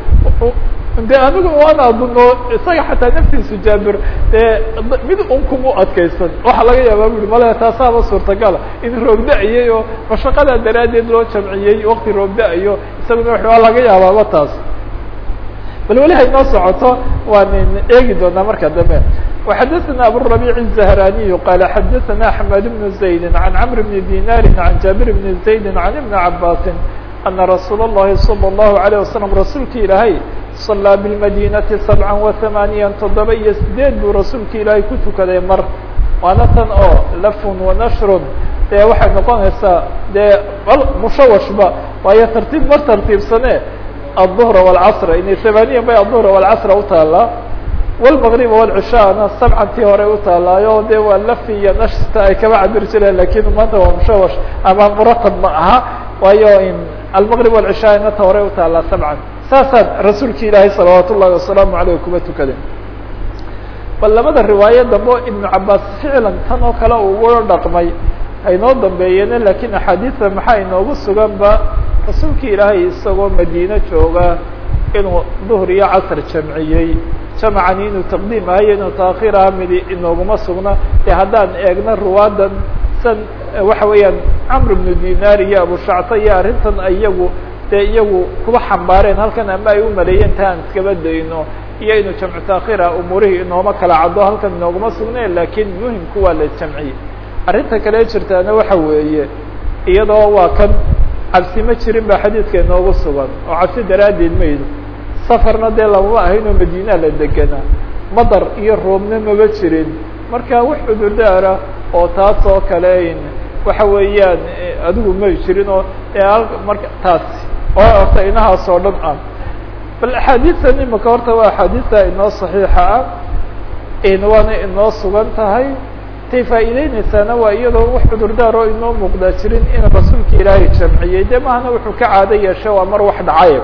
de anigu waana aduno isaga xataa naftiisu jaabir dee mid un kumu adkaysan waxaa laga yaabaa bu i male taasaaba suurtagala in roob da-yay oo mashaqadaa daraaddeed loo jamciyey wakti roob da-yo isaguna w waa laga yaabaaba taas bal weli haynoo socoto waan eegi doonaa marka dambe وxadثna abالربيع الزهراني qال xadثna حماد بن زaيد عن cمر بن ديناr عن جابر بن زaيد عن بن عباس أنa رsuuل اللhi صلى الله عليه وسلم rasuulki ilaahay صلىa بالمdينةi سبعا وثمانيا toddoba iyo sideed buu rasuulki ilaahay ku tukaday mar waana tan oo lfn وnشhr dee waxay noqonaysaa dee mushawashba waayo tartiib mar tartiibsane الظهر والcصر inay ثمانيya bay الظهر والcصر utaalaa والمغرب والعشاءna سبcantii hore utaalaayo de waa lfi iyo nashta ay kaba cabir jireen lakin maanta waa mushawash ama muratab ma aha waayo in almغرب والعشاءna ta hore utaalaa سبعا saasaa rasuulki ilaahay salawaat ullahi wasalaamu aleyh kuma tukadeen bal labada riwaayo dambe o iبnu cabaas ficlan tan oo kale ugu dhaqmay haynoo dambeeyeene lakin axaadiida maxaa inoogu sugan ba rasuulki ilaahay isagoo madiine jooga inuu duhr iyo casr jamciyey jamcani inuu taqdiim ahayo inuu taakhiir aha midi inooguma sugna de haddaan eegna ruwaadan san waxa weeyaan camr bnu dinar iyo abushacta iyo arrintan iyagu dee iyagu kuba xambaareen halkan ama ay umaleeyeen ta aan iskaba dayno iyo inuu jamcu taakhiira umuurihii inooma kala caddo halkan inooguma sugneen lakin muhimku waa la jamciyey arrinta kale jirtaana waxa weeye iyadoo waa kan cabsi ma jirin ba xadiidka inoogu sugan oo cabsi daraaddeed maydo safarna dee lamama ahayn oo madiina la deganaa madar iyo roobna maba jirin marka wax cudurdaara oo taas oo kale waxa weeyaan adigu may jirin oo marka taasi oo horta inahaas oo dhan ah bal axaadiistan imika horta waa axaadiista inoo saxiixa ah waana inoo sugan tahay tay faa'iideyneysaana waa iyadoo wax cudurdaar oo inoo muuqdaa jirin in rasuulka ilaahay jamciyey de mahana wuxuu ka caado yeeshay waa mar wax dhacay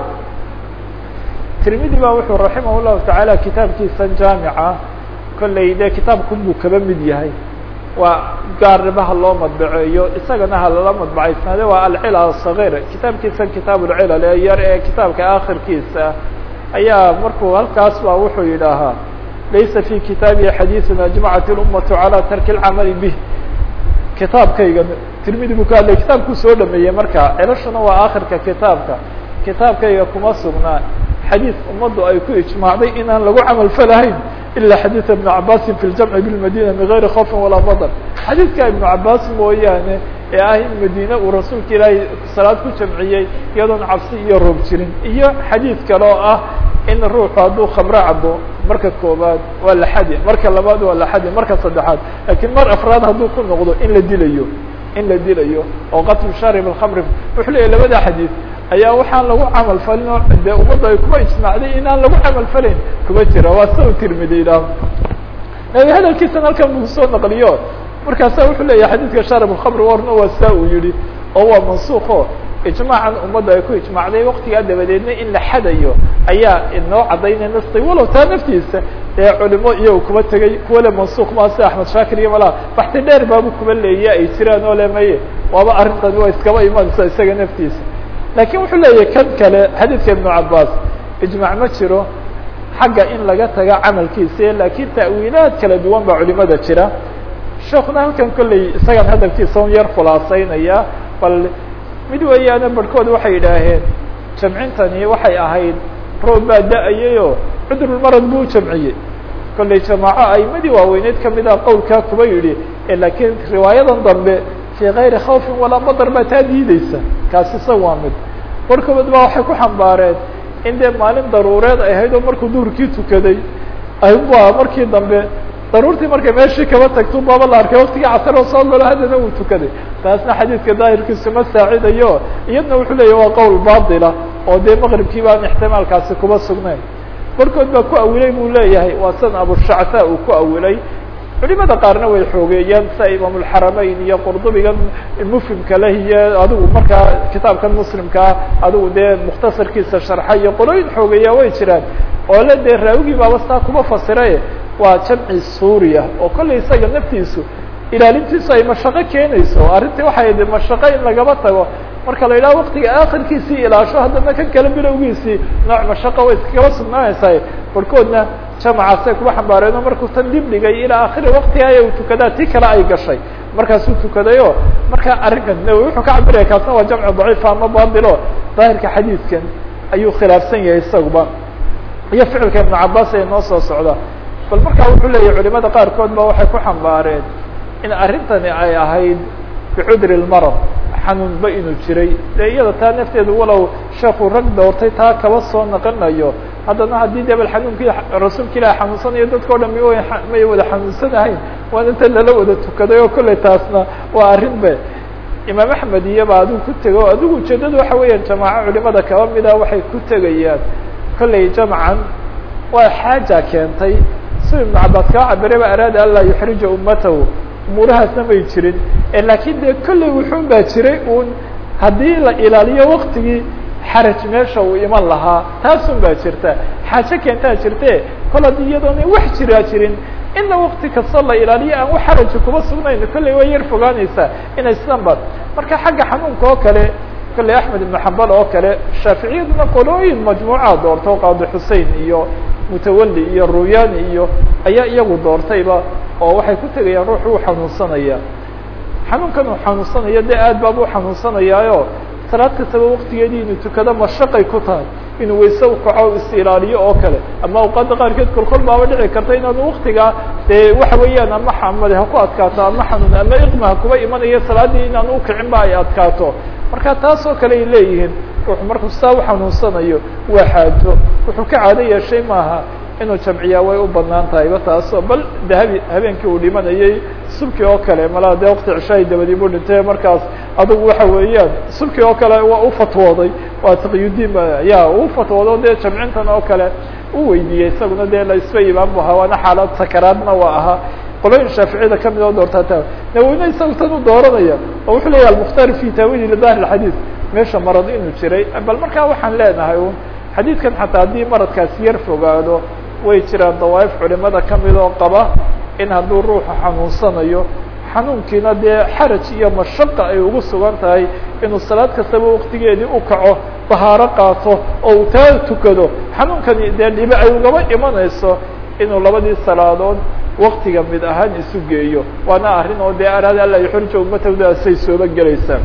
tirmidi ba wuxuu raximah llahu tacaala kitaabkiisan jaamica kolley dee kitaabkun buu kaba mid yahay waa gaarnimo ha loo madbaceeyo isagana ha lala madbacaysnaade waa alcilal صaغيr kitaabkiisan kitaab اlcilal ee yar ee kitaabka akhirkiisa ayaa markuu halkaas ba wuxuu yidhaahaa laysa fi kitaabi xadiiثun ajmacat اlumaةu calى tarki اlcamali bih kitaabkayga tirmidi buu ka hadlay kitaabkuu soo dhameeyey marka cilashuna waa akhirka kitaabka kitaabkayga kuma sugnaa xadiis ummaddu ay ku ijmaacday inaan lagu camal falahayn ilا xadيiث iبن cabاsi في الجمع بالmadينة من غayri خوف وalaa mdر xadiidka iبن cabاs mooyaane ee ah in madine uu rasuulka ilaahay salaad ku jamciyey iyadoon cabsi iyo roob jirin iyo xadiid kale oo ah in ruuxu hadduu khamro cabo marka koobaad waa la xadi marka labaad waa la xadi marka saddexaad lakiin mar afraad hadduu ku noqdo in la dilayo in la dilayo oo qatlu sharib الkhamr wuxuu leeyahy labada xadiid ayaa waxaan lagu camal falin oo dee ummadda ay kuma ijmaacday inaan lagu camal falayn kuma jira waa sa u tirmidi idhaah nabi hadalkiisan halkan buu soo naqliyo markaasa wuxuu leeyahay xadiidka sharab الkhamr warna waa saa uu yihi oo waa mansuuko ijmaacan ummadda ay ku ijmaacday waktigaa dabadeedna in la xadayo ayaa inoo cadaynay nastay walow taa naftiisa dee culimo iyago kuba tegay kuwa le mansuuq maa sida axmed shaakir iyo malaa baxti dheer baabu kuba leeya ay jiraan oo le maye waaba arrintan waa iskaba imanaysa isaga naftiisa lakin wuxuu leeyahay kan kale xadiidka iبnu cabas ijmac ma jiro xagga in laga taga camalkiisa lakin ta'wiilaad kala duwan baa culimada jira sheekuna halkan kolley isagan hadalkiisa un yar khulaaseynaya bal mid weeyaane barhkood waxay yidhaaheen jamcintani waxay ahayd roob baa da-ayayoo cudurulmarad buu jamciyey kolley jamaaco aimadii waaweyneed kamid ah qowlkaa kuba yidhi lakiin riwaayadan dambe fi kayri khawfin walaa madar baa taa diideysa kaasi isaga waa mid barkood baa waxay ku xambaareen in dee maalin daruureed ay ahayd oo markuu duhurkii tukaday aybu markii dambe daruurtii markay meeshii kaba tagto baaba la arkay waktigii casar oo soo galo haddana uu tukaday taasna xadiidka daahirkiisu ma saacidayo iyadna wuxuu leeya waa qowl baatila oo dee maqribkii baan ixtimaalkaasi kuba sugnayn barkood baa ku awilay buu leeyahay waa san abushacta uu ku awilay culimada qaarna way xoogeeyeen sida imaamulxarameyn iyo qurdubigan mufhimka leh iyo adigu markaa kitaabkan muslimkaa adigu dee mukhtasarkiisa sharxa iyo qolooyin xoogeeya way jiraan oo le dee raawigii baaba saa kuma fasiraye waa jamci suuriya oo kollay isaga naftiisu ilaalintiisu ay mashaqo keenayso arrintii waxay de mashaqo in lagaba tago marka la yidhaha waktiga akhirkiisii ilaasho haddana kan kale bilowgiisii nooc mashaqo way iskagaba sugnaanaysaa barkoodna jamacaasay kuba xambaareen oo markuu tan dib dhigay ilaa akhiri waktiga aya u tukadaa tii kale ay gashay markaasuu tukadayo marka arrinkan nawowi wuxuu ka cabiraya kaasna waa jamcu daciifa ama baatilo daahirka xadiidkan ayuu khilaafsan yahay isaguba iyo ficilka ibnu cabaas ee noo soo socda bal markaa wuxuu leeyahy culimada qaarkood ba waxay ku xambaareen in arrintani ay ahayd bicudri lmarad xanuunba inuu jiray dee iyada taa nafteedu walow sheekuu rag doortay taa kaba soo naqanayo haddana haddii de bal xanuunkii rasuulka ilaah xanuunsanayo dadka o dhan mi may wada xanuunsanahayn waan inta lala wada tukaday oo kolley taasna waa arrin be imaam axmed iyoba adigu ku tego adigu ujeedadu waxa weeyaan jamaaco culimada kaba mida waxay ku tegayaan kolley jamcan waa xaaja keentay si ibnu cabaas kaa cabirayba araada an laa yuxrija ummatahu umuurahaasna may jirin laakiin dee kolley wuxuun baa jiray uun haddii la ilaaliyo waktigii xaraj meesha uu iman lahaa taasun baa jirta xaajo keentaa jirte kol haddii iyadoona wax jiraa jirin inna wakti kastoo la ilaaliyo aan wax xaraji kuma sugnayn kolley way yar fogaanaysaa inay sidan ba marka xagga xanuunka oo kale kolley axmed ibnu xambal oo kale shaaficiyaduna qolooyin majmuuca doorto qaadi xusein iyo mutawali iyo ruyani iyo ayaa iyagu doortayba oo waxay ku tegayaan ruux uu xanuunsanaya xanuunkan uu xanuunsanayo dee aad baaba u xanuunsanayaayo salaad kastaba waktigeedii inuu tukado mashaqay ku tahay inuu wayse ukaco is ilaaliyo oo kale ama awqaada qaarkeed kolkol baaba dhici karta inaanu waktigaa dee waxa weeyaan ama xamade ha ku adkaato ama xanuun ama iqma ha kuba imanayo salaaddii inaanu ukicin ba ay adkaato marka taas oo kale ay leeyihiin ruux markuu saa u xanuunsanayo waa xaajo wuxuu ka caado yeeshay maaha inuu jamciyaa way u banaan tahayba taasoo bal de habe habeenkii uu dhimanayay subki oo kale malaa dee wakti cishahay dabadii buu dhintay markaas adugu waxa weeyaan subki oo kale waa u fatwooday waa taqiyudiin ya u fatwoodo dee jamcintan oo kale u weydiiyey isaguna dee la isba imaan bu ahaa waana xaalad sakaraadna waa ahaa qolooyin shaaficiyada kamid oo doortaa ta naweyne isaga tan u dooranaya oo wuxuu leeyahy almukhtaar fi taawili lidahir xadiid meesha marad inuu jiray bal markaa waxaan leenahay un xadiidkan xataa haddii maradkaasi yar fogaado way jiraan dawaaif culimada kamid oo qaba in hadduu ruuxu xanuunsanayo xanuunkiina dee xaraj iyo mashaqa ay ugu sugan tahay inuu salaad kastaba waktigeedii u kaco dahaaro qaato oo uu taa tukado xanuunkani dee dhibe ay ugaba imanayso inuu labadii salaadood waktiga mid ahaan isu geeyo waana arrin oo dee araada alla yuxrija ummatawdaasay sooba gelaysaa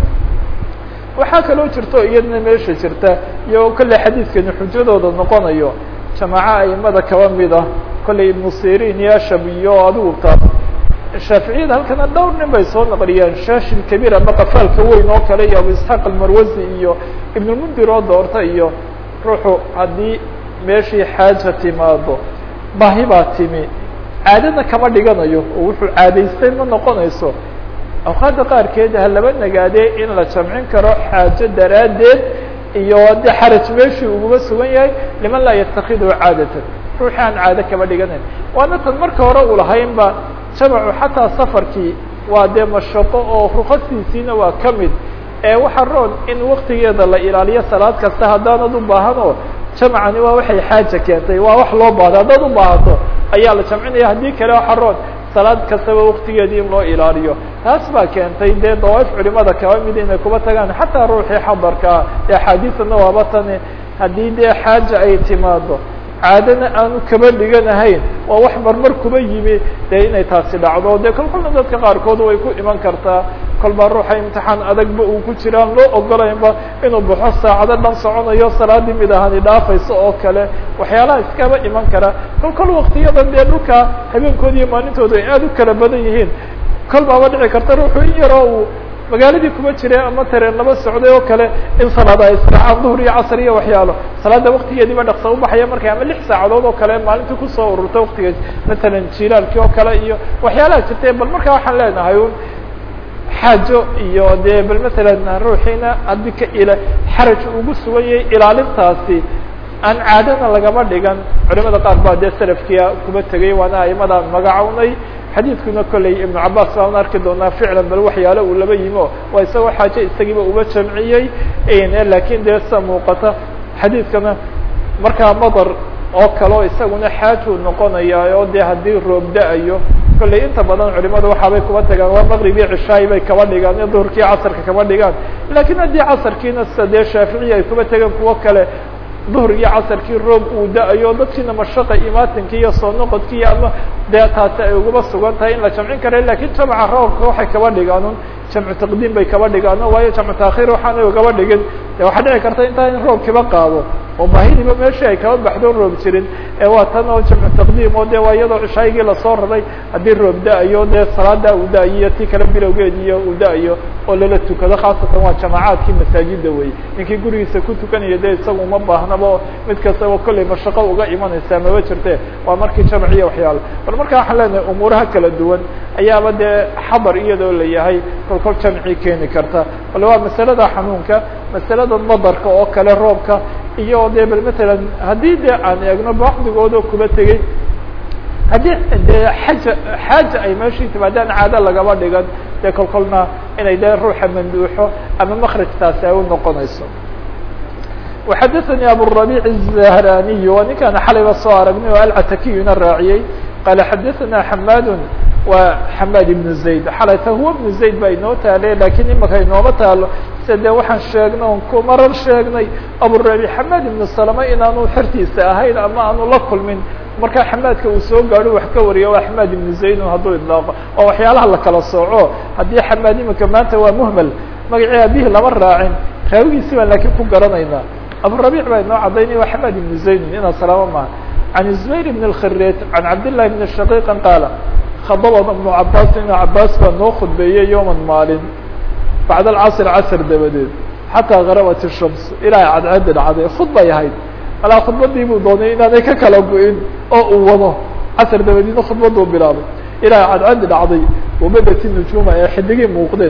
waxaa kaloo jirto iyadna meesha jirta iyo kolley xadiidkani xujadooda noqonayo jamaaco aimada kaba mid ah kolley ibnu sirin iyo ashab iyo adigu taas shaaficiyada halkana dhowr nin bay soo naqliyeen shaashil kabiir ama qafaalka weyn oo kale iyo abu isxaaq almarwazi iyo ibnulmundir oo doorta iyo ruuxu haddii meeshii xaaja timaado baahi baa timi caadana kama dhiganayo oo wuxuu caadaystay ma noqonayso awqaadda qaarkeed ha laba nagaadee in la jamcin karo xaajo daraaddeed iyo de xaraj meeshii uguma sugan yahay liman laa yatakidhu caadatan ruuxii aan caado kama dhiganayn waana tan marka hore uu lahaynba jamacu xataa safarkii waa dee mashaqo oo ruqasiisiina waa ka mid ee waxa roon in waktigeeda la ilaaliyo salaad kasta haddaanad u baahan oo jamcani waa waxay xaaja keentay waa wax loo baahdo haddaad u baahato ayaa la jamcinaya haddii kale waxa roon salaad kastaba waktigeedii in loo ilaaliyo taas baa keentay dee dawaaif culimada kaba mid inay kuba tagaan xataa ruuxii xadarkaa ee axaadiisana waaba tani haddii dee xaaja ay timaado caadana aanu kaba dhiganahayn waa wax marmar kuba yimi dee inay taasi dhacdo dee kol kolna dadka qaarkood way ku iman kartaa kol baa ruuxa imtixaan adagba uu ku jiraan loo ogolaynba inuu baxo saacado dhan soconayo salaadii mid ahani dhaafayso oo kale waxyaalaha iskaba iman kara kol kol waktiyadan dee dhulka habeenkooda iyo maalintooda ay aada u kala badan yihiin kol baaba dhici karta ruuxu in yaroo uu magaaladii kuma jire ama tareen laba socday oo kale in salaada ay israacaan duhur iyo casr iyo waxyaalo salaada waktigeediiba dhaqsa ubaxaya markay ama lix saacadood oo kale maalintii kusoo ururta waktiga matalan jilaalkii oo kale iyo waxyaalaha jirtay bal markaa waxaan leenahay un xaajo iyo dee bal matalan ruuxiina haddii ka ila xaraj ugu sugan yahay ilaalintaasi aan caadana lagama dhigan culimada qaar baa dee salafkia kuma tegay waana aimadaan magacownay xadiidkuna kolley ibnu cabaas baan arki doonaa ficlan bal waxyaalo uu laba yimi o waa isagoo xaajo isagiiba uba jamciyey lakin dee sa muuqata xadiidkana markaa madar oo kaleo isaguna xaajuu noqonaya oo dee haddii roob da-ayo kolley inta badan culimadu waxaabay kuba tagaan waa maqrib iyo cishaayi bay kaba dhigaan iyo duhurkii casarka kaba dhigaan lakin haddii casarkiina sida dee shaaficiya ay kuba tegeen kuwo kale duhr iyo casarkii roob uu da-ayo dadkiina mashaqa imaatinki iyo soo noqodki iyo ama dee taasi ay uguba sugan tahay in la jamcin kara lakin jamca roobka waxay kaba dhigaan un jamcu taqdiim bay kaba dhigaano waayo jamcu taakhiir waxaanay ugaba dhigin de waxaa dhici karta intaa in roobkiba qaado oo baahidiiba meeshii ay kaba baxdo roob jirin ee waa tan oo jamcu taqdiim oo de waa iyadoo cishaygii lasoo raray haddii roob da-ayo dee salaada uu da-ayo ti kale bilowgeediyo uu da-ayo oo lala tukado khaasatan waa jamacaadkii masaajida wey ninkii gurigiisa ku tukanaya de isaga uma baahnaba mid kastaba kolley mashaqo uga imanaysaa maba jirte waa markii jamc iyo waxyaalo bal marka waxaan leenahay umuuraha kala duwan ayaaba dee xabar iyadoo la yahay kolkol jamci keeni karta bale waa masalada xanuunka masalada madarka oo kale roobka iyo de bal matalan haddii de aan eegno bacdigoodoo kuba tegey haddii dee xaja xaaja ay meeshii timaadaan caado lagaba dhigan dee kolkolna inay de ruuxa manduuxo ama makrajtaasi ay u noqonayso وxadثnي abالربيع الزهrاني waa ninkaan xalayba soo aragnay oo alcatakiyuna raaciyey qال xadثna حmاd wa حmاd بن زayd xalayta huwa بن زayd ba inoo taale lakin imaka inooma taalo sida de waxaan sheegnay on ku marar sheegnay abuالربيع حmاd بن سلمة inaanu xertiisa ahayn ama aanu la kulmin markaa xamaadka uu soo gaadho wax ka wariya waa xamaad ibnu zaydun hadduu idlaaqo oo waxyaalaha la kala sooco haddii xamaad imika maanta waa muhmel magacii abihi lama raacin raawigiisi baan laakiin ku garanaynaa aburabic baa inoo cadaynaya waa xamaad ibnu zaydun inaa salaamo maha can zubayr ibn اlkhireet can cabdillahi bni shaqiiqan qaala khadabana ibnu cabaas ibnu cabaas baa noo khudbeeyey yowman maalin bacda alcasr casr dabadeed xataa garabat ishams ilaa cadceedi dhacday khudbay ahayd alaa khudbadii buu doonay inaanay ka kala go-in oo uu wado casr dabadiina khudbaduu bilaabay ilaa cadcadi dhacday wabadati nujuuma ee xidigii muuqdeen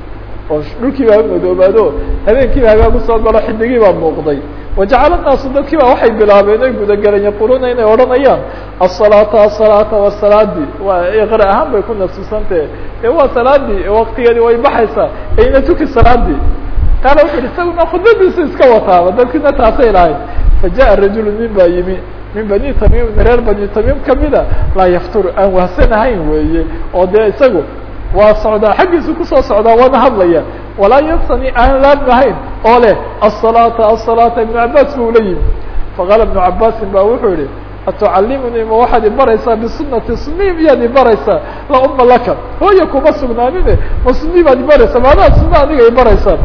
oo dhulkii baa madoobaado habeenkiiba hagaag usoo galo xidigii baa muuqday wajacala naasu dadkii baa waxay bilaabeen oy gudagaleen yaquuluuna inay odhanayaan asalaata asalaata wa salaadii waa iqra ahaan bay ku nafsisantahe ee waa salaadii waktigeedii way baxaysaa eyna tuki salaadii qaala wuxu uhi isaguna khudbadiisu iska wataaba dadkiina taasay lahayd fajaءa rajulu nin baa yimi min bani tamim reer bani tamim kamida laa yaftur aan wahsanahayn weeye oo dee isagu waa socdaa xaggiisu kusoo socdaa waana hadlaya walaa yansani aan laabnahayn oo leh asalaata asalaata ibnu cabaas buu la yimi faqaala ibnu cabaasin ba wuxuu yihi atucalimunii ma waxaad ibaraysaa bisunati sunii miyaad ibaraysaa la uma laka hooya kuma sugnaanine ma sunii baad ibaraysaa maadaad suna aniga ibaraysaa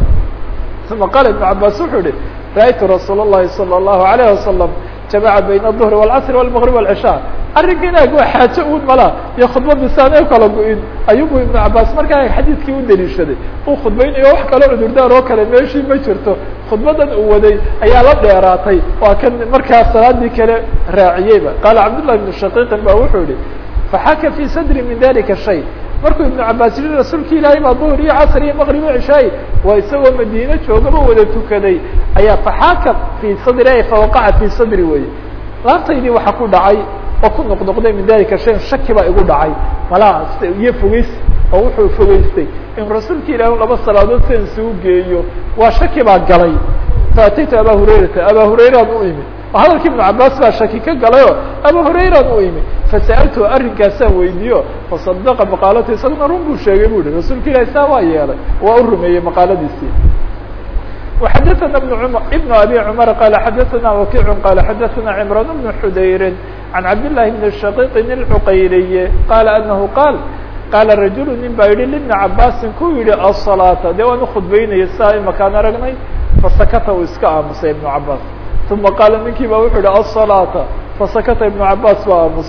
uma qaala ibnu cabaas wuxuu yihi ra'aytu rasuul الlahi salى الlahu عalيه wasalam jamaca bayna الظhri والcasr والmgrib والcishاء arrinka inaag waa xaajo un mala iyo khudbadiisa aanay kala go-in ayubu ibnu cabaas markaa xadiidkii u daliishaday uu khudbaynayo wax kaloo cudurdaar oo kale meeshii ma jirto khudbadan uu waday ayaa la dheeraatay waa kan markaa salaadii kale raaciyeyba qaala cabdالlahi بn shaqiiqin ba wuxuu yihi faxaka fii sadri min dalika shay markuu ibnu cabaas yihi rasuulki ilaahay baa duhr iyo casr iyo maqrib iyo cishaay waa isagoo madiine joogaba wada tukaday ayaa faxaaka fii sadri ay fawaqaca fii sadri weye laabtaydii waxaa ku dhacay oo ku noqnoqday min dalika shayn shaki baa igu dhacay malaa iyo fogeys oo wuxuu fogeystay in rasuulka ilahi laba salaadood sidan isugu geeyo waa shaki baa galay faataytu aba hurayrata aba hurayraan u imi hadalkii ibnu cabaas baa shaki ka galayo aba hurayraan u imi fasa'altu arrinkaasaan weydiiyo fasadaqa maqaalatu isaguna run buu sheegay bu yihi rasuulka ilahi saa waa yeelay waa u rumeeyey maqaaladiisii وxadثna بن abي cmر qال xadثna وkiع qال xadثna cمrان بن xudayr عan cabdاللahi بن شhقيq الcqayriي qال أنه qاal qاala رaجuل nin baa yihi لبن cabاsi ku yihi الصلاaةa de waan ukhudbeynaya saa imakaan aragnay fasakta uu iska aamusay iبن cabاs ثuma qaala ninkii ba wuxuu yihi الصلاaةa fasakta iبن cabاs baa aamusay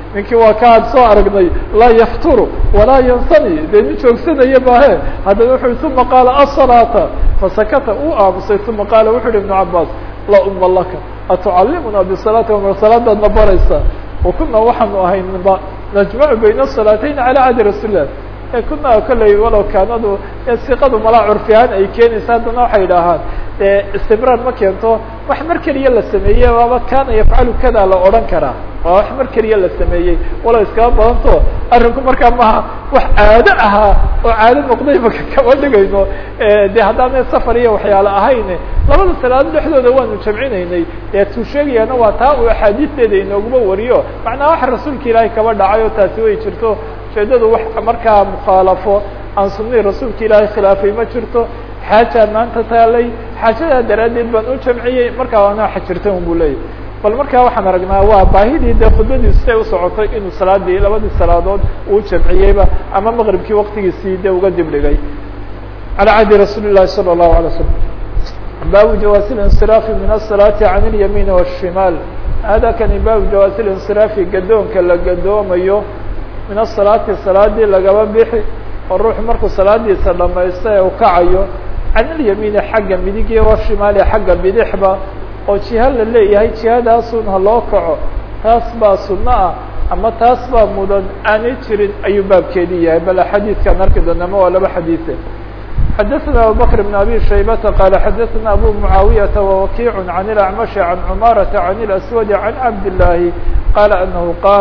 ninkii waa ka ad soo aragnay laa yafturu walaa yansani dee nin joogsanaya maahe haddana wuxu uma qaala asalaata fasakata uu aamusay uma qaala wuxu uhi ibnu cabaas laa uma laka atucalimuna bisalaati amar salaadaadna baraysaa wakuna waxaanu ahaynba najmacu bayna asalaateyn cala cadi rasuulilah e kuna kolley walow kaanadu siqadu malaa curfi ahaan ay keenaysa haddana waxay idhaahaan dee istimraar ma keento wax mar keliya la sameeyey waaba kana yafcalu kada la odhan karaa waa wax mar keliya la sameeyey walow iskaba badanto arrinku markaa maaha wax caado ahaa oo caado noqday maka kama dhigayno de haddaana safar iyo waxyaalo ahayn labada salaadood dhexdooda waanu jamcinaynay dee tuu sheegayaana waa taa uu axaadiisteeda inooguma wariyo macnaa wax rasuulka ilaahay kaba dhacay oo taasi way jirto ujeedadu wax markaa mukhaalafo aan sunihii rasuulka ilaahay khilaafay ma jirto xaajaa maanta taalay xaajadaa daraaddeed baan u jamciyey markaa waana waxa jirta un buu leeyahy bal markaa waxaan aragnaa waa baahidii dee khudbadiisu say usocotay inuu salaadii labadii salaadood uu jamciyeyba ama maqribkii waktigiisii de uga dib dhigay calى cahdi rasuuli الlahi salى الlahu عalيه waslm baabu jawaasi اlinsiraafi min الsalaaةi can اlyamiin والshimaal hada kani baabu jawaasi linsiraafi gadoonka la gadoomayo min asalaati salaadii lagaba bixi oo ruuxu markuu salaadiisa dhamaysta ee u kacayo can ilyamiini xagga midigiyo washimaali xagga bidixba oo jiha la leeyahay jihadaasun ha loo kaco taas baa sunno ah ama taas baa mudan aanay jirin ayuu baabkeedii yahay bal xadiidkaan arki doona ma waa laba xadiise xadaثna abubakr بn abi shaybata qaala xadaثna abu mucaawiyaةa wawakiic can اlacmashi can cumaaraةa can اlaswadi can cabd الlaahi qaala anahu qaal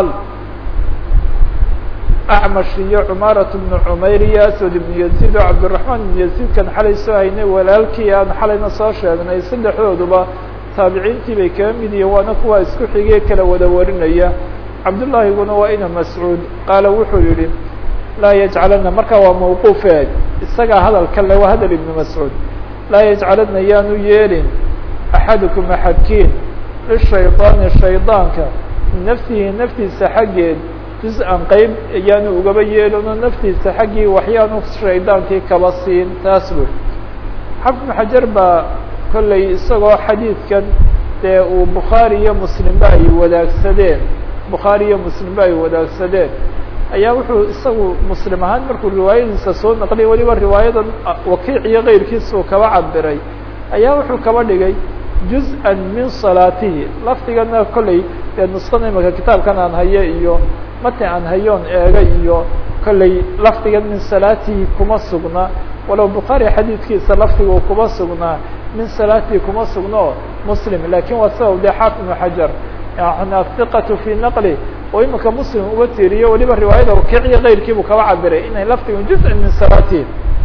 acmash iyo cumaaraة bnu cumayr iyo aswad ibnu yaziid oo cabdiraxmaan ibnu yaziidkan xalay soo haynay walaalkii aan xalayna soo sheegnay saddexdooduba taabiciintii bay kaga mid yihiin waana kuwa isku xigee kala wada warinaya cabdullaahiguna waa ina mascuud qaala wuxuu yihi laa yajcalana markaa waa mawquufe isagaa hadalka le waa hadal ibnu mascuud laa yajcalana yaanu yeelin axadukum axadkiin lishayطaani shaydaanka min nafsihi naftiisa xaggeed juz-an qeyb ayaanu ugaba yeelino naftiisa xaggii waxyaanu shaydaankii kaba siin taas wey xafnu xajar baa kolley isagoo xadiidkan dee uu bukhaari iyo muslimba ay wadaagsadeen bukhaari iyo muslimba ay wadaagsadeen ayaa wuxuu isagu muslim ahaan markuu riwaayadiisa soo naqliyay weliba riwaayadan wakiic iyo keyrkiisa uu kaba cabiray ayaa wuxuu kaba dhigay juz-an min salaatihi lafdigana kolley dee nusqada imaka kitaabkan aan haye iyo mati aan hayoon eega iyo kolley lafdigan min salaatihi kuma sugna walow bukhaari xadiidkiisa lafdigu kuma sugnaa min salaatihi kuma sugno muslim lakin waa sabab de xaafid ibnu xajar yani athiqatu fi naqli oo imika muslim uga tiiriyo weliba riwaayada wakiiciyo keyrkiibuu kaba cabiray inay lafdigan juz-an min salaatihi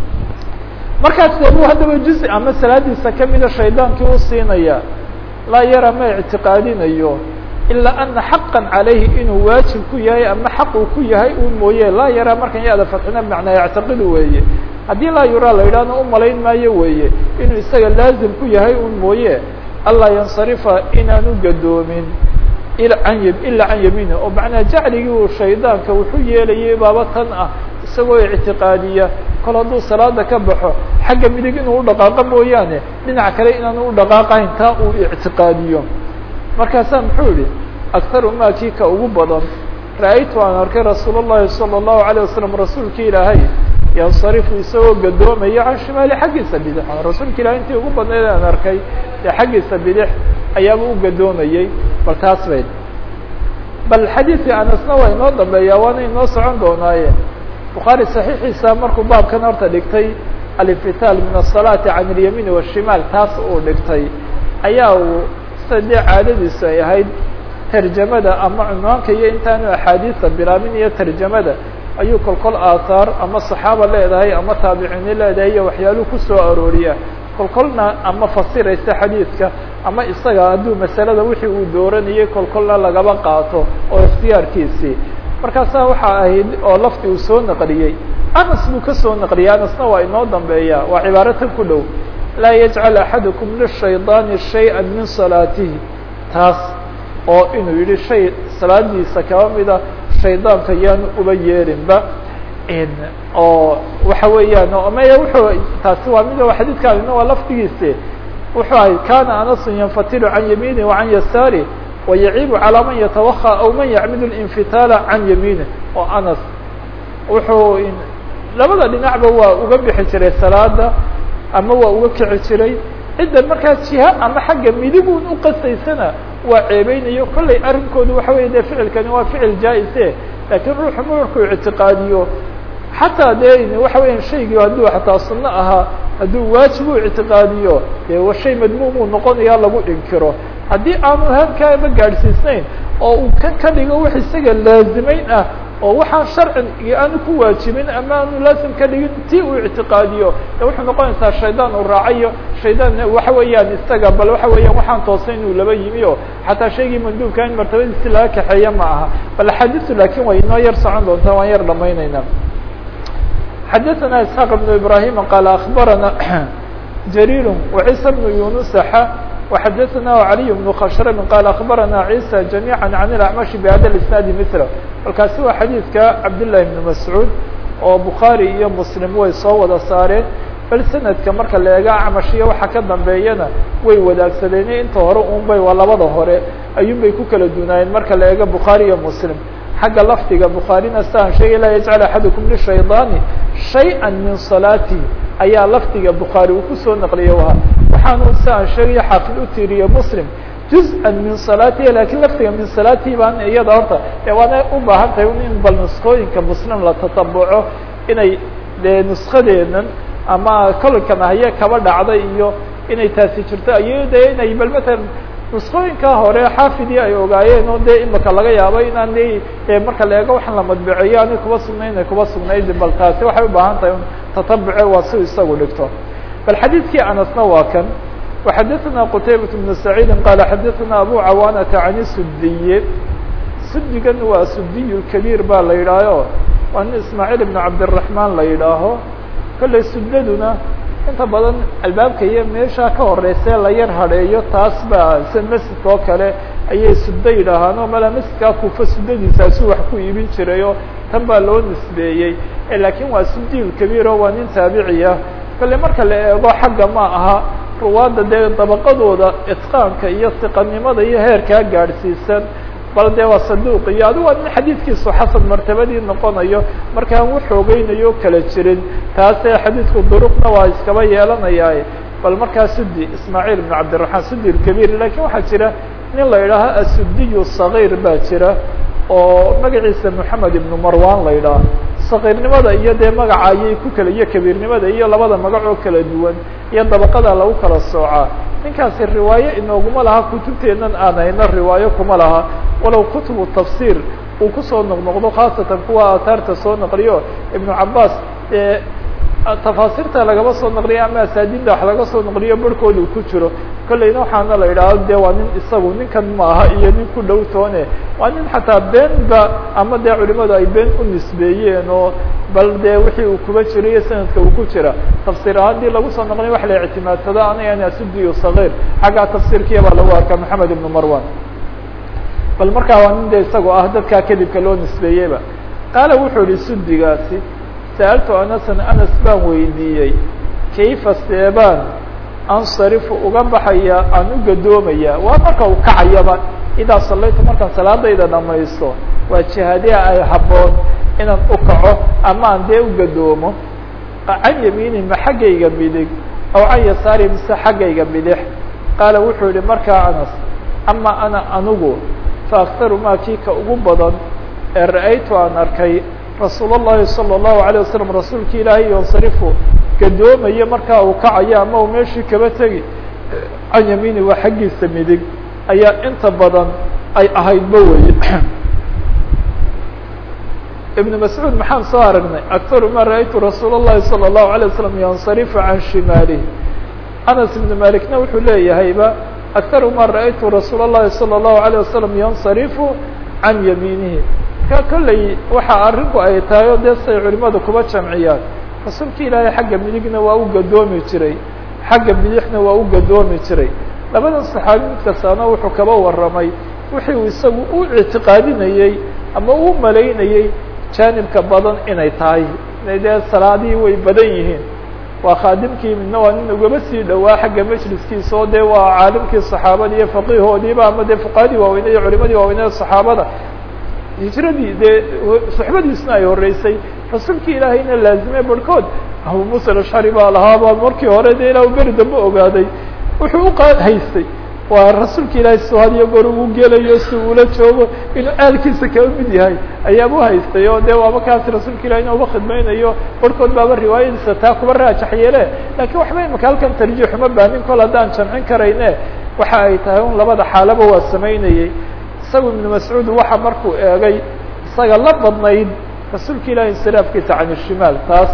markaas de bu haddaba juz ama salaadiisa kamida shaydaankii u siinaya laa yara ma ictiqaadinayo ilaa ana xaqa calayhi inuu waajib ku yahay ama xaq uu ku yahay un mooye laa yaraa markan yaada fadxina bimacnaa yactaqidu weeye haddii laa yuraa la yidhahna u malayn maayo weeye inuu isaga laazim ku yahay un mooye allaa yansarifa inaanu gadoomin an ilaa can yamiini oo macnaa jacligii uu shaydaanka wuxuu yeelayay baaba tan ah isagoo ictiqaadiya kol hadduu salaada ka baxo xagga midig inuu u dhaqaaqo mooyaane dhinac kale inaanu u dhaqaaqahayn taa uu ictiqaadiyo markaasaa muxuu yihi akharu ma kii ka ugu badan ra-aytu aan arkay rasuul الlahi salى الlahu عalيه wasalam rasuulka ilaahay yansarifu isagoo gadoomaya can shimaali xaggiisa bidix rasuulka ilahay intii ugu badnayd aan arkay dee xaggiisa bidix ayaaba u gadoomayey bal taas bayd bal xadiidkii anasna waa inoo dambeeya waana inoo socon doonaaye bukhaari صaxiixiisa markuu baabkan horta dhigtay alinfitaal min الصalaati can اlyamiin والshimaal taas uu dhigtay ayaa uu sida dee caadadiisu ay ahayd tarjamada ama cunwaanka iyo intaanu axaadiisa bilaabin iyo tarjamada ayuu kolkol aathaar ama saxaaba leedahay ama taabiciini leedahay iyo waxyaaluhu kusoo arooriya kolkolna ama fasiraysa xadiidka ama isaga hadduu masalada wixii uu dooranayay kolkolna lagaba qaato oo ikhtiyaarkiisii markaasaa waxaa ahayd oo lafdi uu soo naqliyey anas buu ka soo naqliyey anasna waa inoo dambeeya waa cibaaro tan ku dhow laa yajcal axadukum lishaydaani shay-a min salaatihi taas oo inuu yihi shay salaadiisa kaba mida shaydaanka yaanu uba yeerinba oo waxa weeyaan maya wuxuu taasi waa mid xadiidkaadina waa lafdigiisi wuxuu ahay kana anasu yanfatilu can yamiini wa can yasaari wayaciibu calىa man yatawakى aw man yacmid اlinfitaala can yamiinih oo anas wuxuu labada dhinacba waa uga bixi jiray salaada ama waa uga kici jiray cidda markaa jiha ama xagga midigun uqasaysana waa ceebeynayo kollay arrinkoodu waxa wey de ficilkani waa ficil jaa-ise laakiin ruuxu markuu ictiqaadiyo xataa dee waxa weya shaygii hadduu xataa sunno ahaa hadduu waajib u ictiqaadiyo dee shay madmuum uu noqonaya lagu inkiro haddii aanu halkaaba gaadhsiisnayn oo uu kan ka dhigo wax isaga laazimeyn ah oo waxaan sharci aanu ku waajibin ama aanu laazim ka dhigin ti uu ictiqaadiyo de wuxuu noqonaysaa shaydaan uu raacayo shaydaan waxa weeyaan isaga bal waxa weeyaan waxaan toosay inuu laba yimi o xataa shaygii manduubka in martabadiisi laga kaxeeya ma aha bal axaadiistu laakiin way inoo yar socon doontaa waan yar dhamaynayna xadaثna isxaaq بن ibrahim qaal akbarana jariir وciisa بن yunusaxa وxadaثna عaliي بن khashrm qaal akbarana عيسى جamيعا عan الأعmaشh bhada الاسناad mثl markaasi waa xadiidka cabdاللahi بن masعوud oo bukhaarي iyo mslim way soo wada saareen bal sanadka marka la eega acmashiya waxa ka dambeeyana way wadaagsadeen inta hore un bay waa labada hore ayuun bay ku kala dunaayeen marka la eega bukhaarي iyo mslim xagga lafdiga bukhaarina siaan sheegay laa yajcal axadukum lishaydaani shay-a min salaati ayaa lafdiga bukhaari uu kusoo naqliya ahaa waxaanu siaan sheegaya xaafid u tiiriye muslim juz-an min salaatihi lakiin lafdiga min salaatihi baan iyada horta e waana u baahan tahay in bal nuskooyinka muslim la tatabuco inay dee nuskadeenan ama kolkan haye kaba dhacday iyo inay taasi jirto iyo de inay bal matalan nuskooyinkaa hore xaafidii ay ogaayeen oo dee imika laga yaabo inaan de marka la eego waxaan la madbiceeyo ani kuba sugnayn ay kuba sugnayd bal taasi waxay ubaahan tahay tatabuce waa si isagu dhigto bal xadiidkii anasna waa kan وxadaثna qtaybaة بن سacيidi qaala xadaثna abu cawaanata can sudiye sudigan waa sudiy kabiir baa la yidhaaho waa nin ismaaعiil ibn cabdالرaحmaan la yidhaaho kolley sudaduna inta badan albaabka iyo meesha ka horeysee la yar hadheeyo taas baa sida masjidka oo kale ayay sudo yidhaahaan oo mala masjidkaa kufa sudadiisaasu wax ku iibin jiray oo tan baa loo nisbeeyey lakiin waa sudiy kabiiro waa nin taabiciya kale marka la eego xagga ma aha ruwaadda dee dabaqadooda itqaanka iyo siqanimada iyo heerkaa gaadhsiisan bal dee waa saduuq iyo adigu waa nin xadiidkiisu xasan martabadii noqonayo markaan waxoogeynayo kala jirin taasee xadiidku duruqna waa iskaba yeelanaya bal markaa sudi ismaaciil ibn cabdiraحmaan sudi kabiir lakiin waxaa jira nin la yidhaaho asudiyu صaغيr baa jira oo magaciisa moxamed ibnu marwan la yidhaaho sakiirnimada iyo dee magaca ayay ku kala iyo kabiirnimada iyo labada magac oo kala duwan iyo dabaqada lagu kala soocaa ninkaasi riwaayo inooguma laha kutubteennan aan hayno riwaayo kuma laha walow kutubu tafsiir uu kusoo noqnoqdo khaasatan kuwa aataarta soo naqliyo ibnu cabaas ee tafaasiirta lagaba soo naqliyo ama asaadinda wax laga soo naqliyo barhkooda uu ku jiro kolleyna waxaana la yidhaahdo de waa nin isagu ninkan maaha iyo nin ku dhow toone waa nin xataa beenba ama dee culimadu ay been u nisbeeyeen oo bal dee wixii uu kuba jiro iyo sanadka uu ku jira tafsiir ahaan dii lagu soo naqliyo wax la ictimaadsado anagan asudiyo sagiir xaggaa tafsiirkiya baa lagu arkaa maxamed ibnu marwan bal markaa waa nin de isagoo ah dadkaa kadibka loo nisbeeyeyba qaala wuxuu yihi sudigaasi sa'altu anasan anas baan weydiiyey kayfa seebaan ansarifu uga baxaya aan u gadoomaya waa marka u kacayaba idaa salaytu markaan salaadayda dhamaysto waa jihaadiha ay habboon inaan u kaco ama aan dee u gadoomo can yamiini ma xaggayga midig aw can yasaari mise xaggayga bidix qaala wuxuu yihi markaa anas ama ana anigu fa aktaru maa kii ka ugu badan ee ra-aytu aan arkay rasuul الlahi salى الlahu عalيه wasalam rasuulki ilaahay yansarifu gadoomayo markaa uu kacayo ama uu meeshii kaba tegi can yamiini waa xaggiisa midig ayaa inta badan ay ahaydba weye ibn mascuud maxaan soo aragnay aktaru ma ra-aytu rasuul الlahi salى الlahu عalيه wasalam yansarifu can shimaalihi anas ibn malikna wuxuu leeyahayba aktaru ma ra-aytu rasuul الlahi salى الlahu عalيه wasalam yansarifu can yamiinihi ka kolley waxa arrinku ay tahay o dee say culimadu kuba jamciyaan rasuulka ilaahay xagga midigna waa u gadoomi jiray xagga bidixna waa u gadoomi jiray labadan saxaabi mid kastaana wuxuu kaba warramay wixii uu isagu u ictiqaadinayey ama u malaynayey jaanibka badan inay tahay dee salaadihii way badan yihiin waa khaadimkii midna waa nin ugaba sii dhowaa xagga majliskiisa oo dee waa caalimkii saxaabada iyo faqihoodiiba ama dee fuqahadii waaweyned iyo culimadii waaweyned saxaabada hijradii dee suxbadiisna ay horeysay rasuulkii ilaahayna laazime barhkood abu musa alashcari baa lahaaba markii hore dee ilaa beri dambe ogaaday wuxuu uqa haystay waa rasuulka ilaahay soo hadiyo goor uu gelayo si uula joogo inuu aalkiisa kaba mid yahay ayaaba uhaystay oo dee waaba kaasi rasuulka ilahayna uba khidmaynayo barhkood baaba riwaayadiisa taa kuba raajax yeele laakiin waxba imaka halkan tarjiix uma baanin kol haddaan jamcin karayne waxa ay tahay un labada xaalaba waa samaynayey isagu ibnu mascuud waxa markuu eegay isaga la badnayd rasuulka ilahi insiraafkiisa can ishimaal taas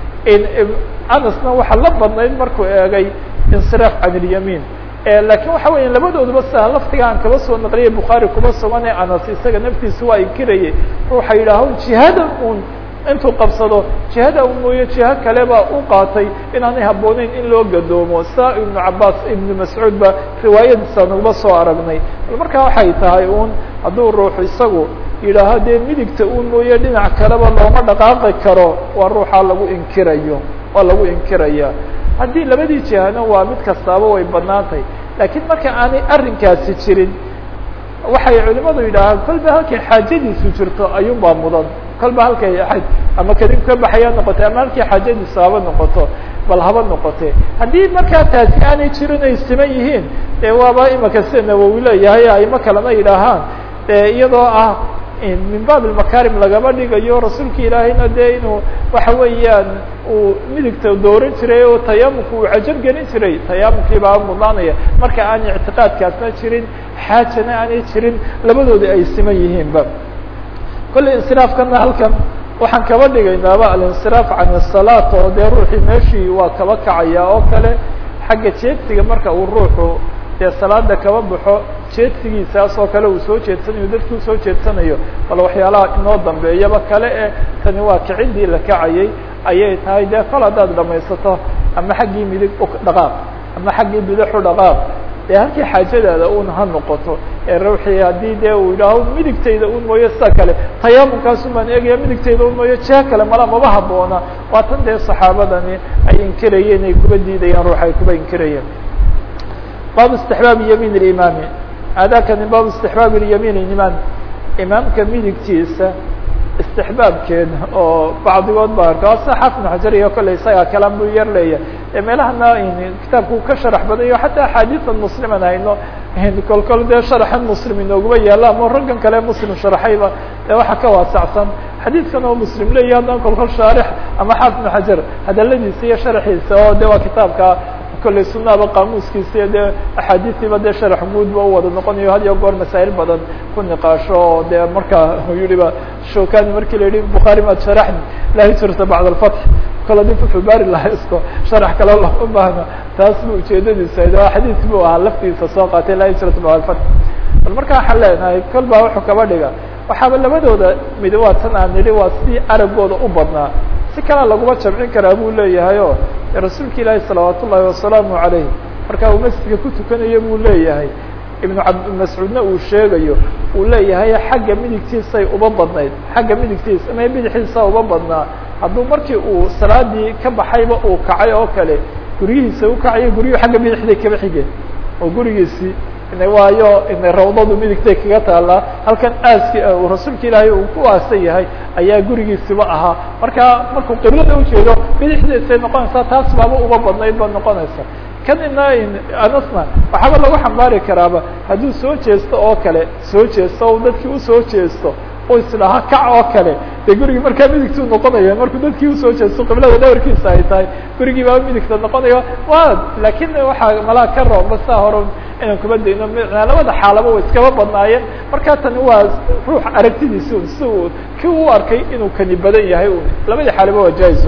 anasna waxa la badnayd markuu eegay insiraaf can ilyamiin lakin waxa weya labadooduba sidaa laftiga aan kaba soo naqliyay bukhaari kuma sugan ee anas isaga naftiisa waa inkirayay ruuxa yidhaaho jihada un intuu qabsado jihada un mooye jiho kale baa u qaatay inaanay habbooneyn in loo gadoomo saa ibnu cabaas ibnu mascuud ba riwaayadiisa naguma soo aragnay bal markaa waxay tahay un hadduu ruuxu isagu yidhaaho dee midigta un mooye dhinac kaleba looma dhaqaaqi karo waa ruuxaa lagu inkirayo waa lagu inkiraya haddii labadii jihana waa mid kastaaba way badnaantay laakiin marka aanay arrinkaasi jirin waxay culimadu yidhaahaan kolba halkay xaajadiisu jirto ayuun baa mudan kolba halkay ahayd ama kadib ka baxaya noqotay ama halkii xaajadiisu haba noqoto bal haba noqote haddii markaa taasi aanay jirin ay siman yihiin dee waaba imaka sida nawowi leeyahay aimo kalena yidhaahaan iyadoo ah min baab makarim lagama dhigayo rasuulka ilaahayna dee inuu waxa weeyaan uu midigta dooran jiray oo tayamumka uu cajar gelin jiray tayamumkii baa mudnaanaya marka aan ictiqaadkaasna jirin xaajana aanay jirin labadooda ay siman yihiinba kolley insiraafkana halkan waxaan kaba dhigaynaaba alinsiraaf can الsalaat oo dee ruuxii meeshii waa kaba kacaya oo kale xagga jeedsiga marka uu ruuxu dee salaada kaba baxo jeedsigiisaas oo kale uu soo jeedsanayo dadkii usoo jeedsanayo bal waxyaalaha inoo dambeeyaba kale eh tani waa kicidii la kacayay ayay tahay dee kol haddaad dhamaysato ama xaggii midig dhaqaaq ama xaggii bidixu dhaqaaq dee halkii xaajadaada un ha noqoto ee ruuxii haddii dee uu yidhaaho midigtayda un mooyo sida kale tayaamunkaasun baan eegaya midigtayda un mooyo jeha kale mala maba haboona waa tan dee saxaabadani ay inkirayeen ay kuba diidayaan ruux ay kuba inkirayeen baabu istixbaabi yamiin اlimaami aadaakani baabu istixbaabi lyamiin imaam imaamka midigtiisa istixbaabkeeda oo bacdigood ba arka asa xafn xajar iyo kale isagaa kalaan buu yar leeyahay ee meelahana kitaabku ka sharax badayo xataa axaadiisan musliman hayno kol kol dee sharaxan muslim inooguma yaala ama raggan kale muslim sharaxayba dee waxa ka waasacsan xadiidkan oo muslim leeyahy haddana kol kol shaarix ama xafn xajar hadaladiisa iyo sharaxiisa oo de waa kitaabka kolley sunaba qaamuuskiisa dee axaadiistiiba dee sharax guud ba u wada noqonayo had iyo goor masaa'il badan ku niqaasho oo dee marka yihiba shokani markii la yihi bukhaari maad sharaxni la hijrata bacd alfatx kol hadii fuxubaari la haysto sharax kale lama baahna taas bu ujeedadiisa o xadiis bu ahaa laftiisa soo qaatay la hijrata bacd alfatx bal marka waxaan leenahay kol baa wuxuu kaba dhiga waxaaba labadooda mid waa tan aan nidhi waa sidii aragooda u badnaa si kalea laguma jamcin karaa buu leeyahay o rasuulka ilaahi salawaat ullaahi wasalaamu calayh marka uu masjidka ku tukanayo buu leeyahay ibnu cabdimascuudna uu sheegayo uu leeyahay xagga midigtiisay uba badnayd xagga midigtiisa ama bidixiisa uba badnaa hadduu markii uu salaadii ka baxayba uu kacay oo kale guryihiisa u kacaya guryuhu xagga bidixday kaba xigeen oo gurigiisii waayo rawdadu midigtay kaga taalaa halkan aaski uu rasuulka ilaahay uu ku aasan yahay ayaa gurigiisiba ahaa marka markuu qiblada ujeedo bidixdiisay noqonaysaa taas baaba uba badnayd ba noqonaysa kan ina anasna waxaaba lagu xambaari karaaba hadduu soo jeesto oo kale soo jeesto o dadkii usoo jeesto o isdhaha kac oo kale dee gurigii markaa midigtuu noqonaya markuu dadkii usoo jeesto qiblada dhawarkiisa ay tahay gurigii baaba midigta noqonaya wa lakin waxaa malaa ka roomba saa hore inaan kuma dayno labada xaalaba way iskaba badnaayeen marka tani waa ruux aragtidiisi un si uu ki u arkay inuu kani badan yahay un labadii xaalaba waa jaiz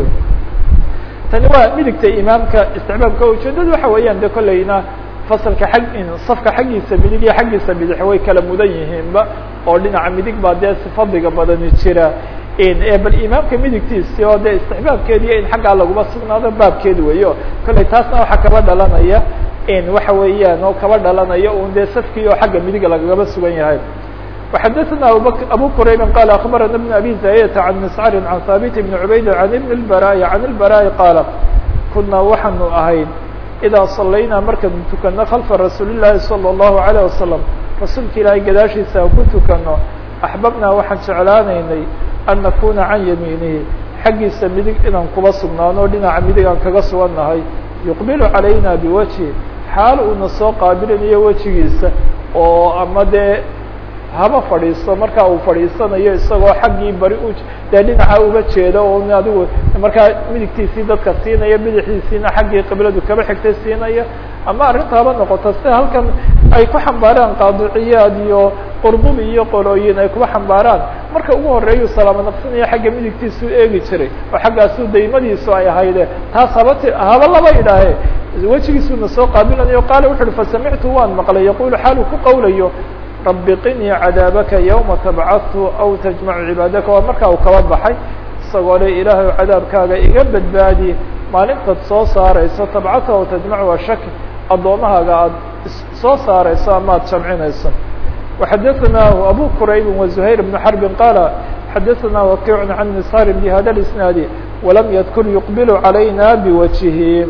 tani waa midigta imaamka isticmaamka ujeedada waxa weeyaan de kolleyna fasalka ag safka xaggiisa midig iyo xaggiisa bidix way kala mudan yihiinba oo dhinaca midig baa dee si fadliga badani jira bal imaamka midigtiisi oo dee istixbaabkeediiyo in xaggaa laguma sugnaado baabkeed weeyo kolley taasna waxaa kaba dhalanaya waxa weeyaan oo kaba dhalanaya un dee safkii oo xagga midiga lagagaba sugan yahay وxadثna abu qrayb qال أخbarana بن abي زاyة عن مسcr عن haaبت بن عubayd عن بن الbrاء عن الbrاء qاaل kunaa waxaanu ahayn idaa salaynaa markaanu tukano khalfa rasuuli llaahi salى الlahu عalيه wasalam rasuulka ilaahay gadaashiisa aan ku tukano axbabnaa waxaan jeclaanaynay an nakuna can yamiinihi xaggiisa midig inaan kuba sugnaano dhinaca midig aan kaga sugannahay yuqbilu calayna biwajhi xaal uuna soo qaabilinayo wejigiisa oo ama dee haba fadhiisto markaa uu fadhiisanayo isagoo xaggii bari u dee dhinaca uga jeeda oo adigu markaa midigtiisii dadka siinaya bidixdiisiina xaggii qibladu kaba xigtay siinaya ama arrinta haba noqoto sida halkan ay ku xambaaraan qaadiciyaad iyo qurdubi iyo qolooyin ay kuba xambaaraan marka ugu horeeyuu salaamo naqsinaya xagga midigtiisuu eegi jiray oo xaggaasu daymadiisu ay ahayde taas haba t haba laba idhaahe wejigiisuuna soo qaabilanayo qaala wuxu uhi fasamictu waan maqlay yaqulu xaaluu ku qawlayo rabi qinii cadaabaka yawma tabcadtu aw tajmacu cibaadaka waa markaa uu kaba baxay isagoo le ilaahay cadaabkaaga iga badbaadi maalintaad soo saarayso tabcadta aw tajmacu waa shaki addoomahaaga aada soo saarayso ama ad jamcinayso waxadaثanaahu abu qurayb waزuhayr bnu xarbi qaala xadaثana wakiic can misar bhada اisnaadi walam yadkur yuqbilu calayna biwajihi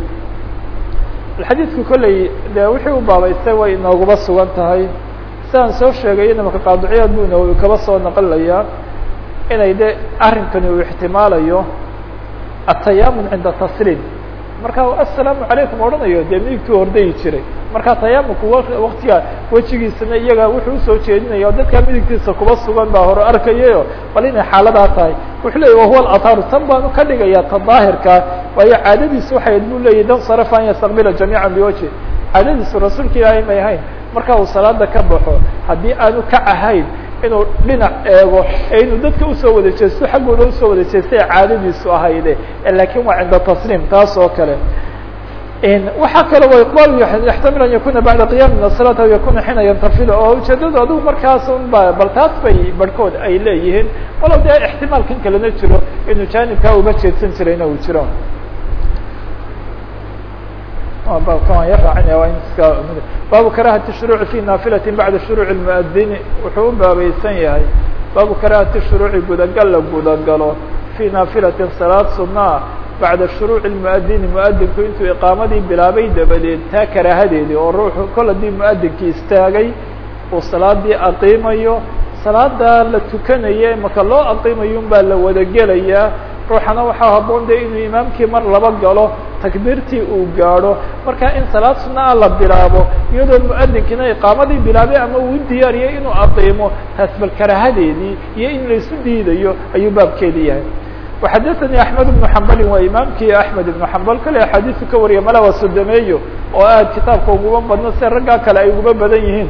xadiidku kolley de wixii u baabaystay way inooguba sugan tahay sidaan soo sheegay imaka qaadiciyaad bu ina kaba soo naqlayaa inay de arrinkani uu ixtimaalayo atayamun cinda tasliim marka assalaamu calaykum odhanayo dee midigtuu hordayi jiray marka tayamumku waktiga wejigiisana iyaga wuxuu usoo jeedinaya o dadkaa midigtiisa kuba sugan baa hore arkayayo bal inay xaaladaa tahay wuxuu leeyay wahuwa athaaru tan baanu ka dhigaya ta daahirkaa waayo caadadiisu waxay bu leeyahy dan sarafa an yastaqbila jamiica biwajhi caadadiisu rasuulka ilaahay may ahayn marka uu salaada ka baxo haddii aanu ka ahayn inuu dhinac eego ee inuu dadka usoo wada jeesto xaggooda usoo wada jeestay caadadiisu ahayde lakin waa cinda tasliim taas oo kale waxaa kale wa iqbal yaxtamil an yakuna bacda qiyam min aلsalati aw yakuna xiina yantafil oo ujeedadu adigu markaas un ba bal taas bay barhkood ay leeyihiin walow dee ixtimaalkan kalena jiro inuu jaanibkaa uba jeedsan jirayna uu jiro baabu karahati shuruuci fi naafilati bacda shuruuci اmuadini wuxuu u baabaysan yahay baabu karahati shuruuci gudagal la gudagalo fi naafilatin salaad sunaa bacda shuruuci muadini muadinku intuu iqaamadii bilaabay dabadeed taa karaahadeedii oo ruuxu kol haddii muadinkii istaagay uu salaadii aqiimayo salaada la tukanaye maka loo aqiimayo un baa la wada gelayaa ruuxana waxaa haboon de inuu imaamkii mar laba galo takbiirtii uu gaadho marka in salaad sunaa la bilaabo iyadoo muadinkiina iqaamadii bilaabay ama uu diyaariyay inuu aqiimo taas bal karaahadeedii iyo in laisu diidayo ayuu baabkeedi yahay وxadaثnي أحmed بن حmbali waa imaamkii أحmed بن حmbal kale axaadiisu ka wariya mala waa sodomeeyo oo aad kitaabka uguma badno se raggaa kale ay uguba badan yihiin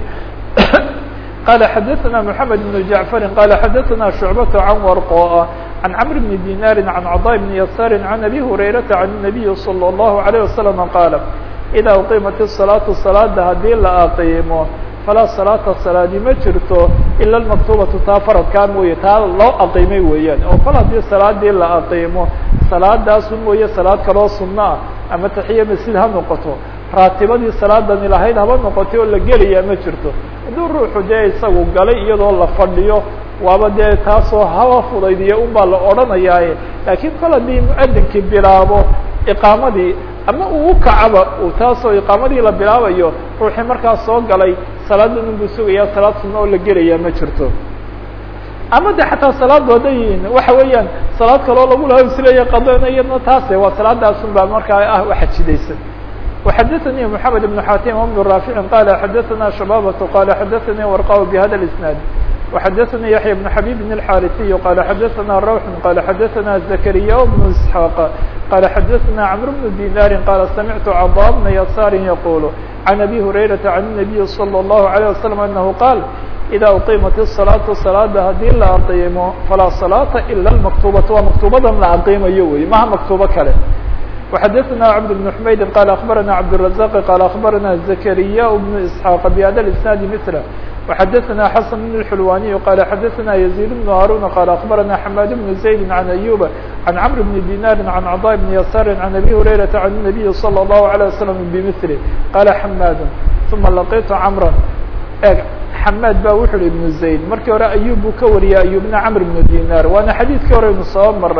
qala xadaثna محamed بن جaعفari qala xadaثna شhuعbaة عan warqoa عan cمr بن dinاri عan cضاء بن يasاri عan أbي هurayرaةa عan النabiyi صلى الlaهu عليه وسلم qaala إida uqimat الصلاaةu صalaada hadii la aqiimo falaa salaata salaadi ma jirto ila almaktubatu taa faradkaa mooye taa loo aqiimay weeyaan oo kol haddii salaadii la aqiimo salaadaasu mooye salaad kaloo sunno ah ama taxiya masjid ha noqoto raatibadii salaadani lahayd haba noqotay oo la gelayaa ma jirto hadduu ruuxu dee isagu galay iyadoo la fadhiyo waaba dee taasoo haba fudaydiya un baa la odhanayaaye laakiin kol haddii muadinkii bilaabo iqaamadii ama uu u kacaba uu taasoo iqaamadii la bilaabayo ruuxii markaas soo galay salaada un buu sugayaa salaad sunna oo la gelayaa ma jirto ama de xataa salaadu hadday waxa weeyaan salaad kaloo lagu laha isleeya qadana iyadna taase waa salaadaasun baa markaa ah waxajidaysan وxadaثnي محamed بن xatim بن rاafiع qala xadaثna شhabاbة qala xadaثnي warqا bhada الاسناad وxadaثnي yaحyى بن xabيb الxاriثي qala xadaثna rwح qala xadaثna زكريا بن اسحاq qala xadaثna cمر بن ديناr qala samعtu cضا بن يسار yqul عن أbي هurayرaةa عن النبي صلى الله عليه وسلم أنه qاal إda uqimat الصلاaةu صلاada hadii la aqiimo falaa صلاaةa ilا المaktubaة waa maktubadan la aqiimayo wey maha maktubo kale وxadaثna cبد بن حmayd qال أخbarana cبدالرزاq qال أخbarana زكريا بن إسحاq بhda الإسناad مثله وxadaثna xسن بن الحلواني qال xadaثna يزيد بن هاrون qال أخbarana حماd بن زيد عن أيوب عن cمر بن ديناr عن cضاء بن يسار عن أbي هريرaةa عن النبي صلى الله عليه وسلم بمثله qال حماd ثuma لقيت cمرا eg xماd ba wuxu uhi بن زayd markii hore أyوب buu ka wariyay أyوبna cمر بن ديناr waana xadيثkii hore inu soo maray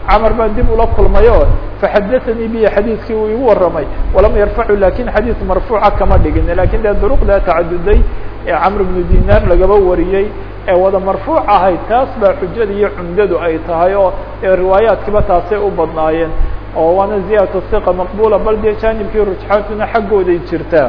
camar baan dib ula kulmay o faxadaanii bihi xadiidkii uu igu warramay walam yarfacu lakin xadiid marfuuca kama dhigin lakin dee duruqdaa tacaduday ee camr bnu dinaar lagaba wariyey ee wada marfuuc ahayd taas baa xujada iyo cumdadu ay tahay oo riwaayaadkiiba taasay u badnaayeen oo waana ziyadatu hiqa maqbula bal dee jaanibkii rujxaantuna xaggooday jirtaa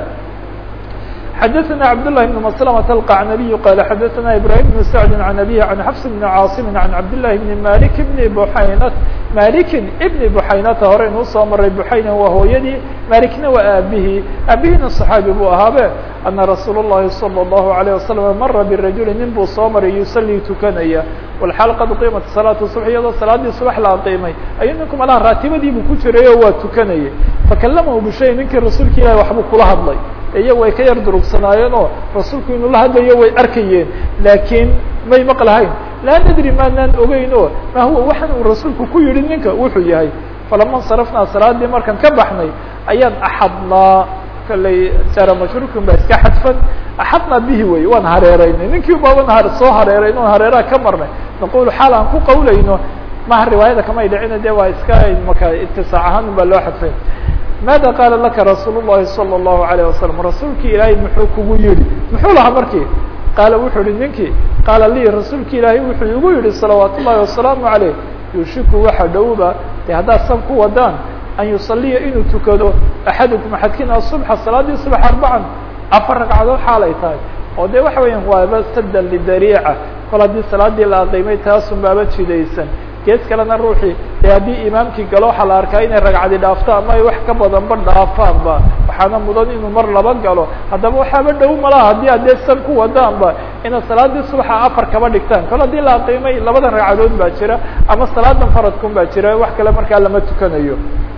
xadaثna cabdاللahi بن مسلمة القعنبي qال xadaثna ibrahيم بن سعد عن أbيه عن xفs بن cاaصم عن cabdاللahi بن mالك بن بحaynt maliki بن بحaynata hore inuu soo maray بحayna waa hooyadii malikna waa aabihii aabihina صحaabi buu ahaabe أna rasuul الlahi صلى الlaهu عليه وسلم mara برajuل nin buu soo maray yuصلي tukanaya والxaal qad qiimat صلاaة الصبح iyadoo salaadii subax la aqiimay ayuu ninku malaha raatibadii buu ku jiray oo waa tukanayay fakalamahu bishay ninkii rasuulka ilahi waxbuu kula hadlay iyago way ka yar durugsanaayeen oo rasuulku inuu la hadlayo way arkayeen laakiin may maqlahayn laa nadri maanaan ogeyn o ma huwa waxan uu rasuulku ku yihi ninka wuxuu yahay falama nsarafnaa salaadii markaan ka baxnay ayaan axadnaa kallay jara mashruurkin baa iska xadfan axadnaa bihi wey waan hareeraynay ninkii baaban ha soo hareerayn oon hareeraha ka marnay naqulu xaal aan ku qawlayno maha riwaayada kamay dhicina de waa iska maka itisaac ahaan un baa loo xadfay maada qaala laka rasuul الlahi salى الlahu عalيه wasalam rasuulki ilaahay muxuu kugu yihi muxuu lahaa markii qaala wuxuu yihi ninkii qaala lii rasuulki ilaahay wuxuu igu yihi salawaat ullahi wasalaamu عaleyh yushiku waxa dhowba de haddaad san ku wadaan an yusaliya inuu tukado axadukum axadkiina subxa salaadii subax arbacan afar ragcadood xaalay tahay oo de waxa weeyaan waaba sadan lidariica kol haddii salaadii la aqiimay taasun baaba jidaysan gees kalena ruuxii dee haddii imaamkii galo waxaa la arkaa inay ragcadi dhaafto ama ay wax ka badanba dhaafaanba waxaana mudan inuu mar laba galo haddaba waxaaba dhow malaha haddii adee san ku wadaanba inaad salaadii subaxa afar kaba dhigtaan kol haddii la aqiimay labadan ragcadood baa jira ama salaadan faradkun baa jira wax kale markaa lama tukanayo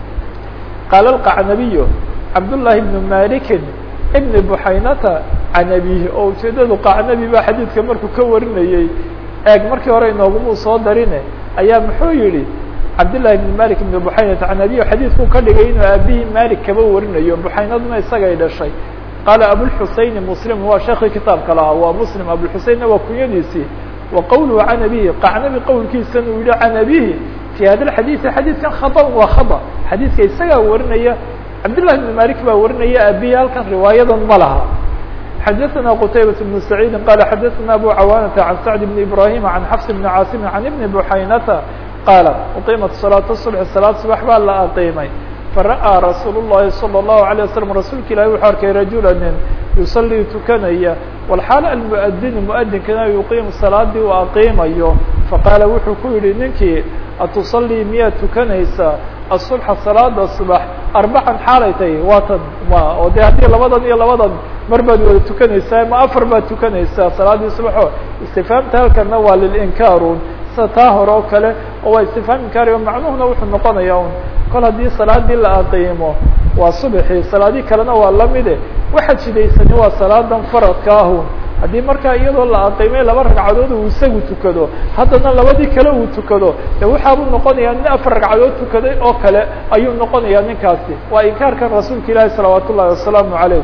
qaala alqacnabiyu cabdullaahi bnu malikin ibni buxaynata can abihi oo ujeedadu qacnabi baa xadiidka markuu ka warinayey eeg markii hore inoogumuu soo darine ayaa muxuu yihi cabdالlahi بn malik بn buxaynata can abihi xadiidku ka dhigay inuu aabihii malik kaba warinayo buxaynaduna isagay dhashay qaala abulxuseyn muslim waa sheekii kitaabka lahaa waa muslim abulxuseynna waa kunyadiisii wa qowluhu can abihi qacnabi qowlkiisana uu yihi can abihi fi hada xadiiثi xadiidkan khaطأ waa khaطأ xadiidka isagaa warinaya cabdالlahi بn malik baa warinaya aabihi halkan riwaayadan ma laha xdثna qتayبة بن سعيid qال xdثna أbو cawاnة عن سعد بن إبراهيم عن xفs بن cاaصم عن بن بحaynةa qاaل uqimat صلاaة الصبح saلاad subax baa la aqiimay fara'ىa rasuul الlahi صلى الlaهu عليه وsلم rasuulka ilahi wuxuu arkay rajula nin yuصلii tukanaya wlxaal almؤdin mؤdinkana yuqiim salaadii uu aqiimayo faqaala wuxuu ku yihi ninkii aتصلii miyaad tukanaysaa الصبحa salaada subax arbacan xaalay tahay waatan ma oo de haddii labadan iyo labadan mar baad wada tukanaysaa ma afar baad tukanaysaa salaadii subaxo istifaamta halkana waa lilinkaarun sida taa hore oo kale oo waa istifaam inkaari o macnuhuna wuxuu noqonaya un kol haddii salaadii la aqiimo waa subaxii salaadii kalena waa lamide waxa jidaysani waa salaadan faradka ahun haddii markaa iyadoo la aqiimay laba ragcadood uu isagu tukado haddana labadii kale uu tukado de waxaabuu noqonayaa nin afar ragcadood tukaday oo kale ayuu noqonayaa ninkaasi waa inkaarkan rasuulka ilaahi salawaat ullahi wasalaamu calayh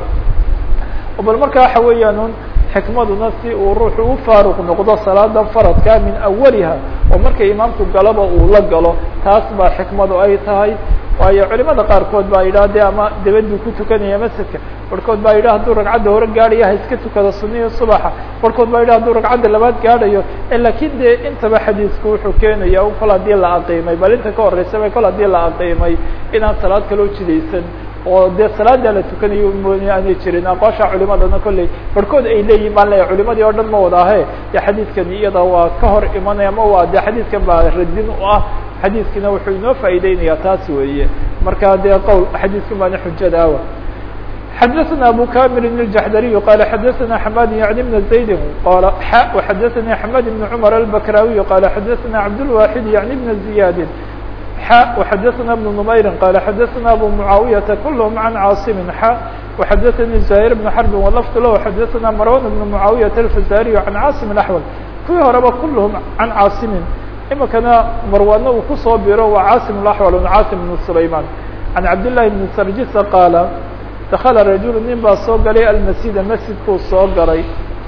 bal marka waxa weeyaan un xikmaduna si uu ruuxu u faaruq noqdo salaada faradka min awaliha oo marka imaamku galaba uu la galo taas baa xikmadu ay tahay waayo culimada qaarkood baa yidhah de ama dabaduu ku tukanaya masjidka barhkood baa yidhah hadduu ragcadda hore gaadhayo ha iska tukado sunihii subaxa barhkood baa yidhah hadduu ragcadda labaad gaadhayo lakin de intaba xadiisku wuxuu keenaya un kol haddii la aqiimay bal inta ka horeysaba kol haddii la aqiimay inaan salaad kaloo jidaysan oo dee salaada la tukanayo mooni aanay jirin aqoosha culimadana kolley barhkood ay leeyihin baan leeyahy culimadii oo dhan ma wada ahe de xadiidkani iyada waa ka hor imanaya ma waa de xadiidkan baa radin u ah xadiidkina wuxuu inoo faa'ideynaya taas weeye marka dee qowl xadiidkan baana xujada awa xdثna أbو كامل الجحdري قال xdثna حماد يعني بن زيد qال ح وxdثnي حماد بن عمر البكراوي قال xdثna عبدالواحد يعني بن زياد ح وxdثna بن نمير قال xdثna أبو معاوية كلهم عن cاaصم ح وxdثnي زهير بن حرب ولفظ له xdثna مروان بن معاوية الفزاري عن cاaصم الأحول kuwii horeba كلهم عن cاaصم imikana marwaana uu kusoo biro waa cاaصم الأحول cاaصم بن سليمان عن عبدالله بن سرجس قال dakla rajul nin baa soo galay almasjida masjidkuu soo galay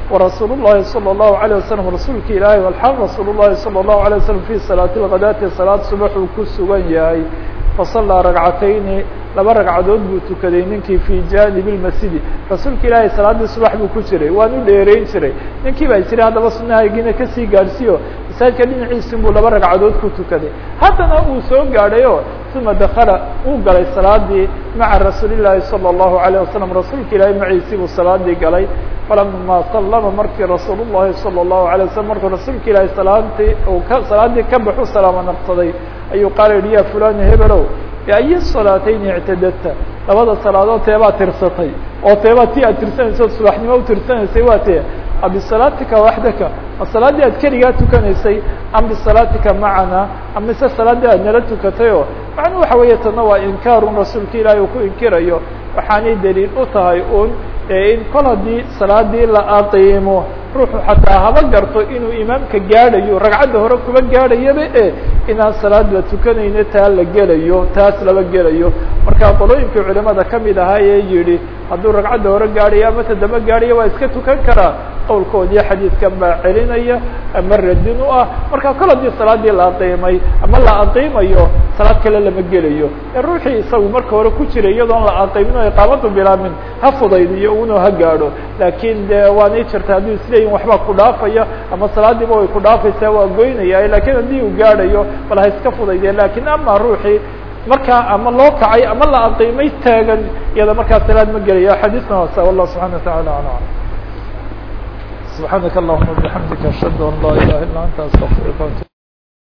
warasuul الlahi salى الlahu عalيه wasalam rasuulka ilaahay alxal rasuul الlahi salى الlahu عalيه wasalam fi salaati اlghadaati salaad subax uu ku sugan yahay fasallaa ragcatayni laba ragcadood buu tukaday ninkii fi janib اlmasjidi rasuulka ilaahay salaaddii subax buu ku jiray waan u dheereyn jiray ninkii baa jiray haddaba sunahaygiina kasii gaadhsiiyo masaajidka dhinaciisi buu laba ragcadood ku tukaday haddana uu soo gaadhay o uma dakala uu galay salaadii maca rasuuli llaahi salى الlahu عalيه wasalam rasuulka ilaahay maciisii buu salaadii galay falama sallama markii rasuul الlahi salى الlahu عalيه wasalam markuu rasuulka ilaahay salaadii uu ka salaadii ka baxu salaamo naqsaday ayuu qaala yihi ya fulani hebelow biayi salaatayni ictadadta labada salaadood teebaa tirsatay oo teebaa ti aad tirsanaysa od subaxnimo u tirsanaysay waa tee a bisalaatika waxdaka ma salaaddii aad keligaa tukanaysay am bisalaatika macana amise salaaddii aad nala tukatay oo macnuu waxa weeye tana waa inkaarun rasuulka ilaahay uu ku inkirayo waxaanay daliil u tahay un in kol haddii salaadii la aqiimo ruuxu xataa haba garto inuu imaamka gaadhayo ragcadda hore kuba gaadhayaba e inaan salaad la tukanayno taa la gelayo taas laba gelayo marka qolooyinkii culimada kamid ahaa ee yihi hadduu ragcadda hore gaadhayo ama tadamba gaadhayo waa iska tukan karaa qowlkoodii xadiidkan baa celinaya ama radin u ah marka kol haddii salaadii la aqiimay ama la aqiimayo salaad kale lama gelayo ee ruuxii isagu marka hore ku jiray iyadoon la aqiimin o iqaamadu bilaamin ha fudaydiyo uno ha gaadho laakiin de waanay jirta hadduu isleeyihin waxbaa ku dhaafaya ama salaadiiba way ku dhaafaysaa waa goynaya lakiin haddii uu gaadhayo bal ha iska fudaydiya lakin ama ruuxii markaa ama loo kacay ama la aqiimay taagan iyada markaa salaad ma gelaya xadiisna waasa wallah subxana wataعala alam subxaanaka allahuma bixamdika ashhadu an laa ilaha illa anta astaqfirka